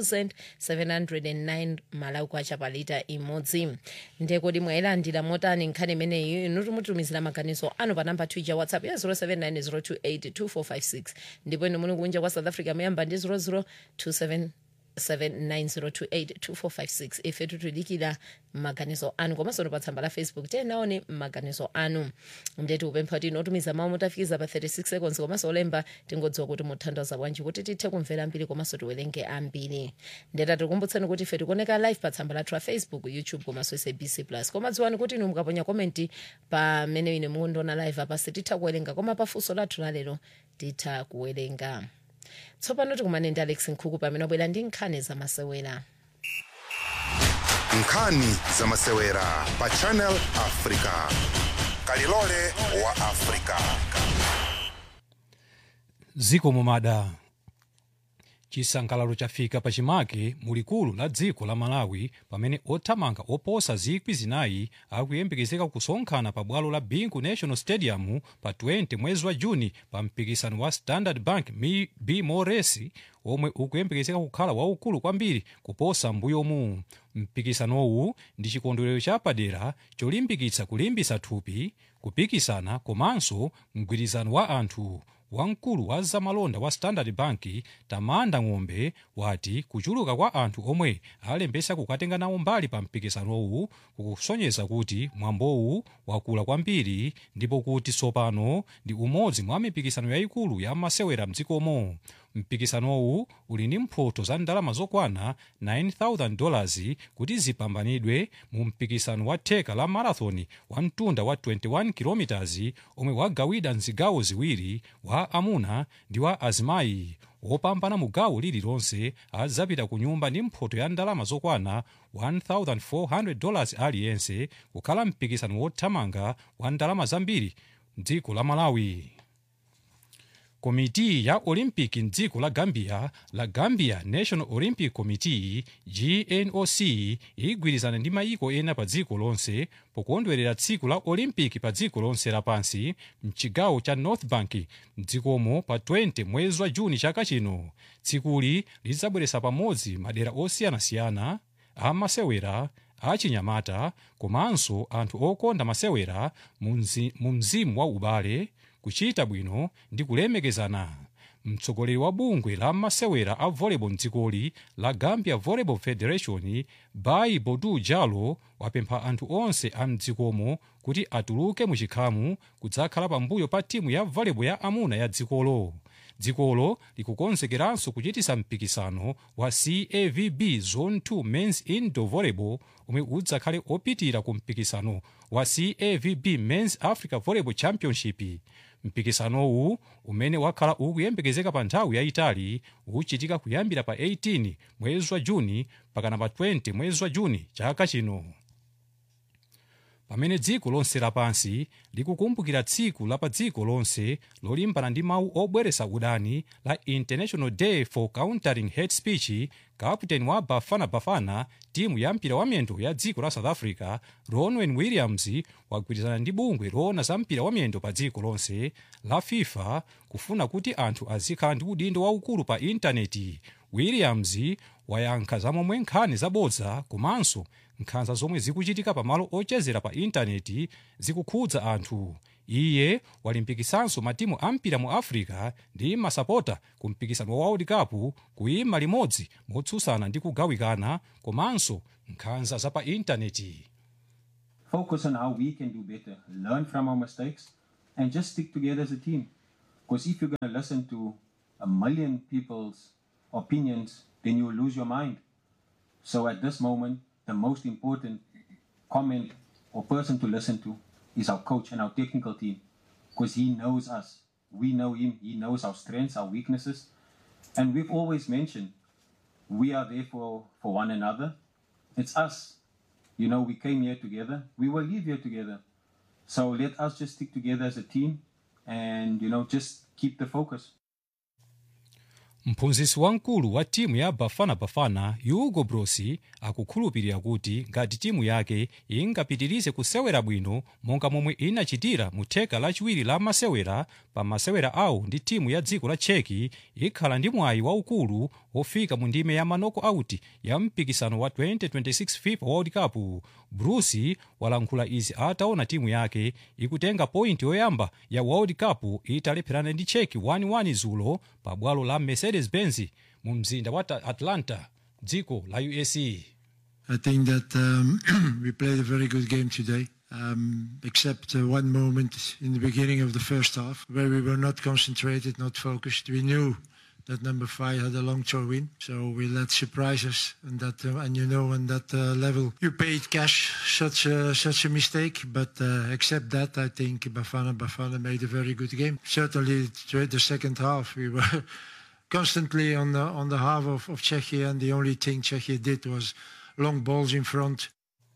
5709 malawi kwacha pa lita imodzi ndekodi mwayilandira motani nkhani imeneyi inu timutumizira maganizo anu pa namba twitter whatsapp ya 0790282456 ndipo inu muli kunja kwa south africa muyamba ndi 00277 790282456 ife titulikira maganizo anu komanso pa tsamba la facebook tenaone maganizo anu ndeti upempha kuti inotumiza mawu mutafikiza pa 36 seconds komanso olemba tingodziwa kuti muthandaza bwanji kuti tithe kumvera ambiri komanso tiwerenge ambiri ndeta tikukumbutsani kuti ife tikuoneka live pa tsamba lathu la facebook youtube komanso sabc plus koma dziwani kuti inu mukaponya komenti pamene ine mukundiona live apa sititha kuwerenga koma pafunso lathu lalero titha kuwerenga tsopano tikumane ndi alex nkhuku pamene wabwera ndi nkhani zamasewera nkhani zamasewera pa channel africa kalilole wa africa ziko mumada chisangalalo chafika pachimake mulikulu la dziko la malawi pamene othamanga oposa zikwi zinayi akuyembekezeka kusonkhana pa bwalo la bingu national stadium pa 20 mwezi wa juni pa mpikisano wa standard bank Mi- bmoresi omwe ukuyembekezeka kukhala waukulu kwambiri kuposa mbuyomu mpikisanowu ndi chikondwerero chapadera cholimbikitsa kulimbitsa thupi kupikisana komanso mgwirizano wa anthu wamkulu wa zamalonda wa standard bank tamanda ng'ombe wati kuchuluka kwa anthu omwe alembesa kukatenga nawo mbali pa mpikisanowu kukusonyeza kuti mwambowu wakula kwambiri ndipo kuti tsopano ndi umodzi mwa mipikisano yayikulu ya masewera mdzikomo mpikisanowu uli ndi mphoto za ndalama zokwana 9000 dollars kuti zipambanidwe mu mpikisano wa theka la marathon wa mtunda wa 21 km omwe wagawidwa mzigawo ziwiri wa amuna ndi wa azimayi wopambana mu gawo lililonse adzapita ku nyumba ndi mphoto ya ndalama zokwana 1400 dollars aliyense kukhala mpikisano wothamanga wa ndalama zambiri mdziko la malawi komiti ya olympic mdziko la gambia la gambia national olympic committee gnoc igwirizana ndi mayiko ena pa dziko lonse pokondwerera tsiku la olympic pa dziko lonse lapansi mchigawo cha north bank mdzikomo pa 20 mwezi wa juni chaka chino tsikuli lidzabweretsa pamodzi madera osiyanasiyana amasewera achinyamata komanso anthu okonda masewera mu mzi- mu mzimu wa ubale kuchita bwino ndi kulemekezana mtsogoleri wa bungwe la masewera a volleyball mdzikoli la gambia volleyball federation bai bodu jalo wapempha anthu onse a mdzikomo kuti atuluke muchikhamu kudzakhala pambuyo pa timu ya volleyball ya amuna ya dzikolo dzikolo likukonzekeranso kuchitisa mpikisano wa cavb zone 2 mens indoor volleyball omwe udzakhale opitira ku mpikisano wa cavb mens africa volleyball championship mpikisanowu umene wakhala ukuyembekezeka pa nthawi yayitali uchitika kuyambira pa 18 mwezi wa juni pakana pa 20 mwezi wa juni chaka chino pamene dziko lonse lapansi likukumbukira tsiku la pa dziko lonse lolimbana ndi mawu obweretsa udani la international day for countering hate speech kaputeni wa bafana bafana timu ya mpira wa miyendo ya dziko la south africa ronwen williams wagwirizana ndi bungwe loona za mpira wa miyendo pa dziko lonse la fifa kufuna kuti anthu azikhala ndi udindo waukulu pa intaneti williams wayankha zamomwe nkhani zabodza komanso nkhanza zomwe zikuchitika pamalo ochezera pa intaneti zikukhudza anthu iye walimbikisanso matimu ampira mu africa ndi masapota ku mpikisano wa world cup kuyima limodzi motsutsana ndi kugawikana komanso nkhanza za pa intaneti focus on how we can do better, learn from our mistakes, and just stick together as a team. Because if you're going to listen to a million people's opinions, then you'll lose your mind. So at this moment, the most important comment or person to listen to is our coach and our technical team. Because he knows us. We know him. He knows our strengths, our weaknesses. And we've always mentioned we are there for, for one another. It's us. You know, we came here together. We will leave here together. So let us just stick together as a team and, you know, just keep the focus. mphunzitsi wamkulu wa timu ya bafana bafana hugo brosi akukhulupirira kuti ngati timu yake ingapitirize kusewera bwino monga momwe inachitira mu theka lachiwiri la masewera pa masewera awo ndi timu ya dziko la cheki ikhala ndi mwayi waukulu wofika mu ndime ya manoko auti ya mpikisano wa 2026 fifa world cup brusi walankhula izi ataona timu yake ikutenga pointi yoyamba ya world cup italepherana ndi cheki 1-1 zulo pa bwalo la mercedes benz mu mzinda wa Ta- atlanta dziko la usa I think that um, we played a very good game today, um, except uh, one moment in the beginning of the first half where we were not concentrated, not focused. We knew that number five had a long throw in, so we let surprise us. And that, uh, and you know, on that uh, level, you paid cash such a, such a mistake. But uh, except that, I think Bafana Bafana made a very good game. Certainly, throughout the second half, we were constantly on the on the half of, of Czechia, and the only thing Czechia did was long balls in front.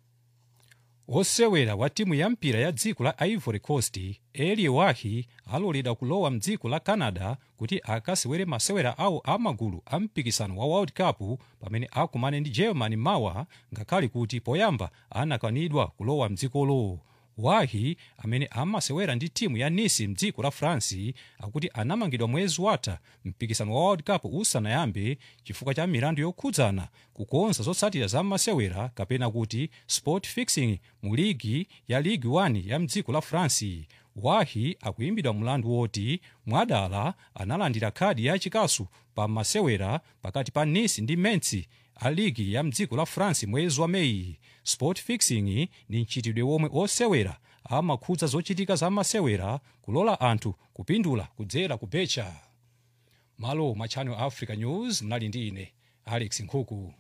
osewera wa timu ya mpira ya dziko la ivory coast eli wahi aloledwa kulowa mdziko la canada kuti akasewere masewera awo amagulu a mpikisano wa world cup pamene akumane ndi germany mawa ngakhale kuti poyamba anakanidwa kulowa mdzikolo wahi amene amasewera ndi timu ya nice mdziko la france akuti anamangidwa mwezi watha mpikisano wa world cup usanayambe chifukwa cha milandu yokhudzana kukonza zotsatira za masewera kapena kuti sport fixing mu ligi ya ligue 1 ya mdziko la france wahi akuimbidwa mlandu woti mwadala analandira khadi ya chikasu pa masewera pakati pa nice ndi metz a ligi ya mdziko la france mwezi wa meyi sport fixing ni mchitidwe womwe osewera amakhudza zochitika za masewera kulola anthu kupindula kudzera kubecha malo mwa channel africa news mnali ndi ine alex nkhuku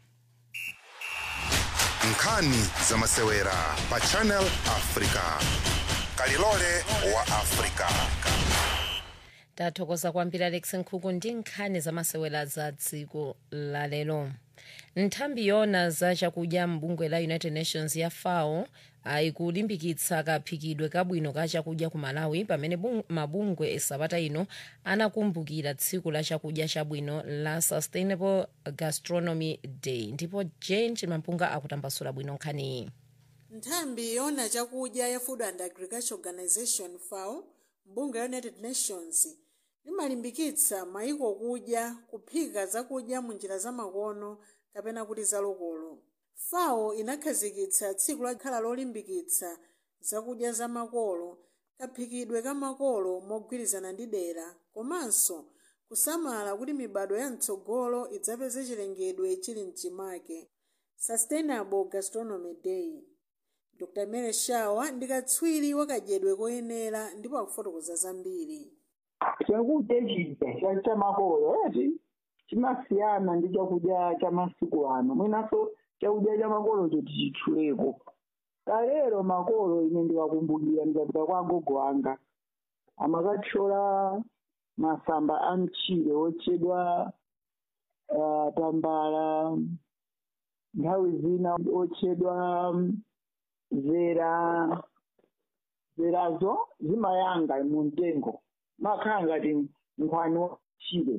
nkhani za masewera pa channel africa kalilole wa africa tathokoza kwambiri alex nkhuku ndi nkhani zamasewera za dziko la lero nthambi yona za chakudya mbungwe la united nations ya fao ikulimbikitsa kaphikidwe kabwino ka chakudya ku malawi pamene bung- mabungwe sabata ino anakumbukira tsiku la chakudya chabwino la sustainable gastronomy day ndipo jane chimampunga akutambasula bwino nkhaniyi nthambi yona chakudya ya food and agriculture organization fao mbungwe ya united nations limalimbikitsa mayiko kudya kuphika zakudya munjira zamakono kapena kuti zalokolo fao inakhazikitsa tsiku lakhala lolimbikitsa zakudya zamakolo kaphikidwe kamakolo mogwirizana ndi dera komanso kusamala kuti mibado ya mtsogolo idzapeze chilengedwe chili mchimake sustainable gastronomy day dr mary shawa ndi katswiri wakadyedwe koyenera ndipo akufotokoza zambiri chakudya chija cha chamakolo eti chimasiyana ndi chakudya cha masiku ano mwinanso chakudya cha makolocho tichitchuleko kalero makolo ine ndiwakumbukira ndikapita kwa agogo anga amakathyola masamba a mchire otchedwa uh, tambala nthawi zina otchedwa um, zera zerazo zimayanga mu mtengo makhala ngati nkhwani wachire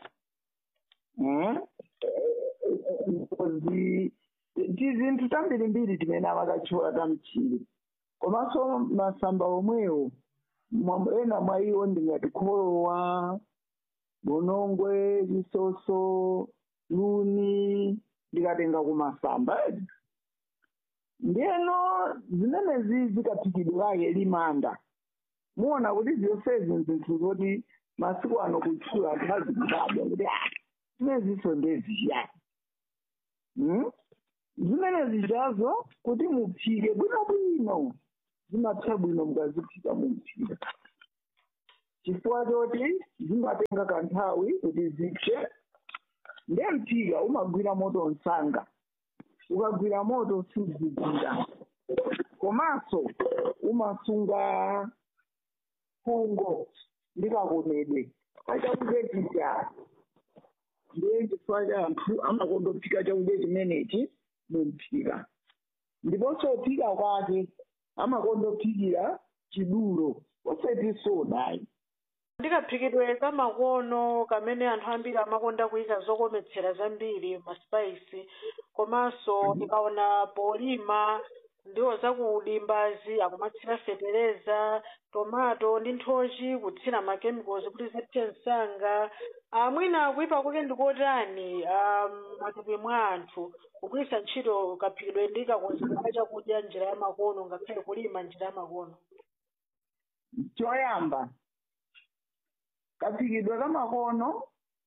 zi tizinthu tambirimbiri timene amakatchula tamchire komanso masamba omwewo mwa- ena mwa iwo ndingati kholowa bonongwe chisoso luni ndikatenga kumasamba edi ndiyeno zimenezi zikaphikidwirake limanda muona kuti ziyosezi nzinthu zoti masiku ano kutchula anthu azikudabwa kuti ah zimeneziso ndeziyani Hmm? zimenezi zazo kuti muphike bwinobwino zimapsa bwino mukaziphika muphika chifukwa choti zimatenga kanthawi kuti zipse ndiye mphika umagwira moto msanga ukagwira moto suzigwira komanso umasunga fungo ndikakomedwe achakudya chija ndiye chifukwa cha anthu amakondophika chakudya chimenechi mumphika ndiponso phika kwake amakondophikira chidulo osati sodayi ndikaphikidwe kamakono kamene anthu ambiri amakonda kuyika zokometsera zambiri maspice komanso ndikaona polima ndiwo zakudimbazi akumatsira fetereza tomato ndi nthochi kutsira makemicals kuti zipse msanga amwina kuyipa kwake ndikotani um, matupi mwa anthu kugwiritsa ntchito kaphikidwe ndi kakonzedwe ka chakudya njira ya makono ngakhale kulima njira ya makono choyamba kaphikidwe kamakono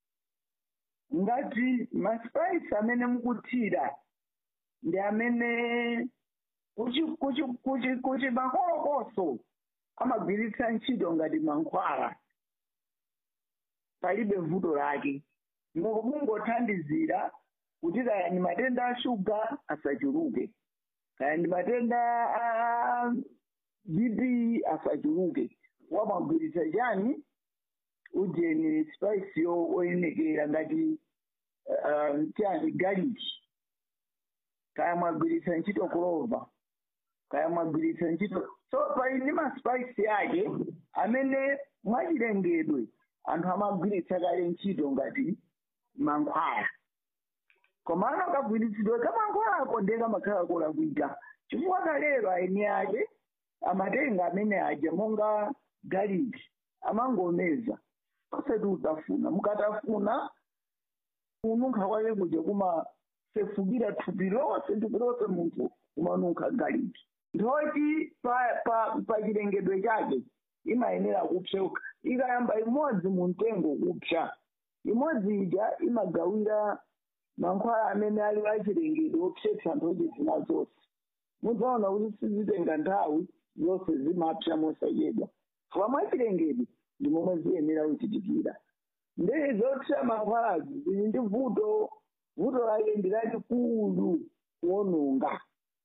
ngati maspice amene mukuthira ndi amene kuchi kuchi kuchi kuchi makolokoso amagwiritsa ntchito ngati mankhwala palibe vuto lake Mungu- mungothandizira kuti kaya ndi matenda a shuga asachuluke kaya ndi matenda a bp asachuluke wamagwiritsa chani ujeni spice yo oyemekera ngati uh, chani galiki kaya mwagwiritsa ntchito kulova kaya mwagwiritsa ntchito so pali ndi maspice yake amene mwachilengedwe anthu amagwiritsa kale ntchito ngati mankhwala komano kagwiritsidwe kamankhwalako ndiye kamakhala kolakwika chifukwa kalero aeni ake amatenga amene aja monga galiki amangomeza osati utafuna mukatafuna kununkha kwake kuja kumasefukira thupi lonse thupi lonse munthu umanunkha galiki nthoti pa pa pa chilengedwe chake imayenera kupseuka ikayamba imodzi mu mtengo kupsa imodzi ija imagawira mankhwala amene ali achilengedwe opsetsa nthochi zina zonse mudzaona kuti sizitenga nthawi zonse zimapsa mosachedwa fuka mwachilengedwe ndi momwe ziyenera kuchitikira ndee zopsa mankhwalazi zili ndi vuto vuto lake ndi lalikulu kuononga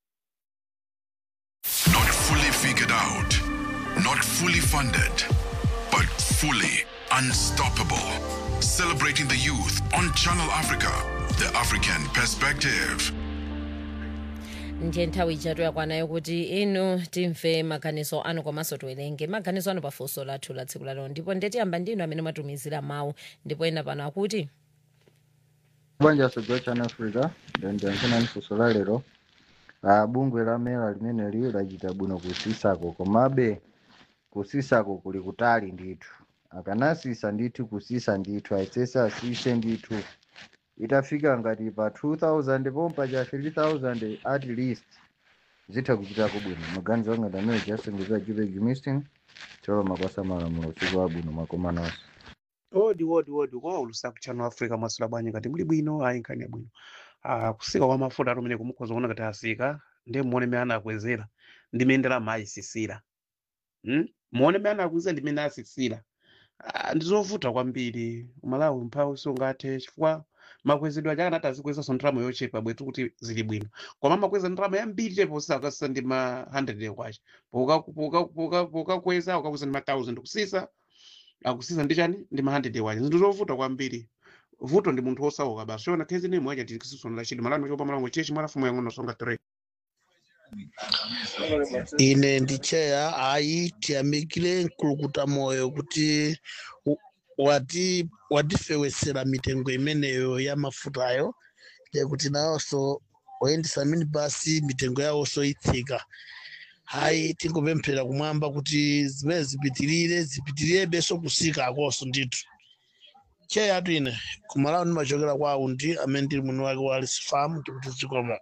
Not fully figured out, not fully funded, but fully unstoppable. Celebrating the youth on Channel Africa, the African perspective. ndiye nthawi ijatu yakwanayo kuti inu timve maganizo anu komanso tiwerenge maganizo anu pafunso lathu la tsiku lalero ndipo ndetiyamba ndinu amene mwatumizira mawu ndipo ena pano akuti banja sogwa chana africa ndiyankhena funso la lero ah, bungwe la mera limeneli lachita bwino kusisako komabe kusisako kuli kutali ndithu akanasisa ndithu kusisa ndithu aitsese asise ndithu itafika ngati pa 2000 pompa cha 3000 at least zitha kuchitako bwino maganizo anga ndamene chasengeza jupeg mistin cholo makwasa malamulo usiku wabwino makomanonso odi odi odi kwa ulusa ku channel africa mwasula bwanyi ngati muli bwino ayi nkhani yabwino ah kusika kwa mafuta atumene kumukhoza kuona ngati asika ndiye muone mmene anakwezera ndi mmene ndalama ayisisira hmm? muone mmene anakwezera ndi mmene asisira ah, ndi zovuta kwambiri umalawi mphawi sungathe chifukwa makwezedwe aja akanati azikwezaso ndalama yochepa bwetu kuti zili bwino koma makweza ndalama yambiri chepa usakasisa ndi ma 100 kwacha pokakweza ukakweza ndi ma 1000 kusisa akusisa ndi chani ndi ma 100 wacha zinthu zovuta kwambiri vuto ndi munthu osauka basi ona khezi ni mwacha tikisisona lachidi malano chopa malango chechi mwalafumu yang'ono songa 3 ine ndi cheya ayi tiyamikire mkulukuta moyo kuti u- wati watifewetsera mitengo imeneyo ya mafutayo kuti nawonso oyendesa minibasi mitengo yawonso itsika hayi tingopemphera kumwamba kuti zimene zipitirire zipitirirebenso kusika akonso ndithu cheya atu ine kumalawo ndimachokera kwa aundi amene ndili mwini wake wa alice farm ndikuti zikomo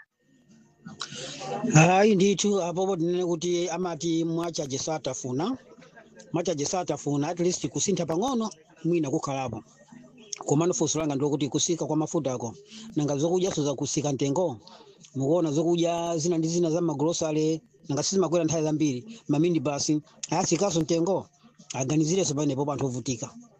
hayi ndithu apopo tinene kuti amati mwachaje satafuna mwachaje satafuna at least kusintha pang'ono mwina kukhalapo komano funso langa ndikuti kusika kwa mafutako nanga zokudyaso zakusika mtengo mukuona zokudya zina ndi zina za magrosale nanga sizimakwera nthawi zambiri mamini basi ayasikanso mtengo aganizirenso panepo anthu ovutika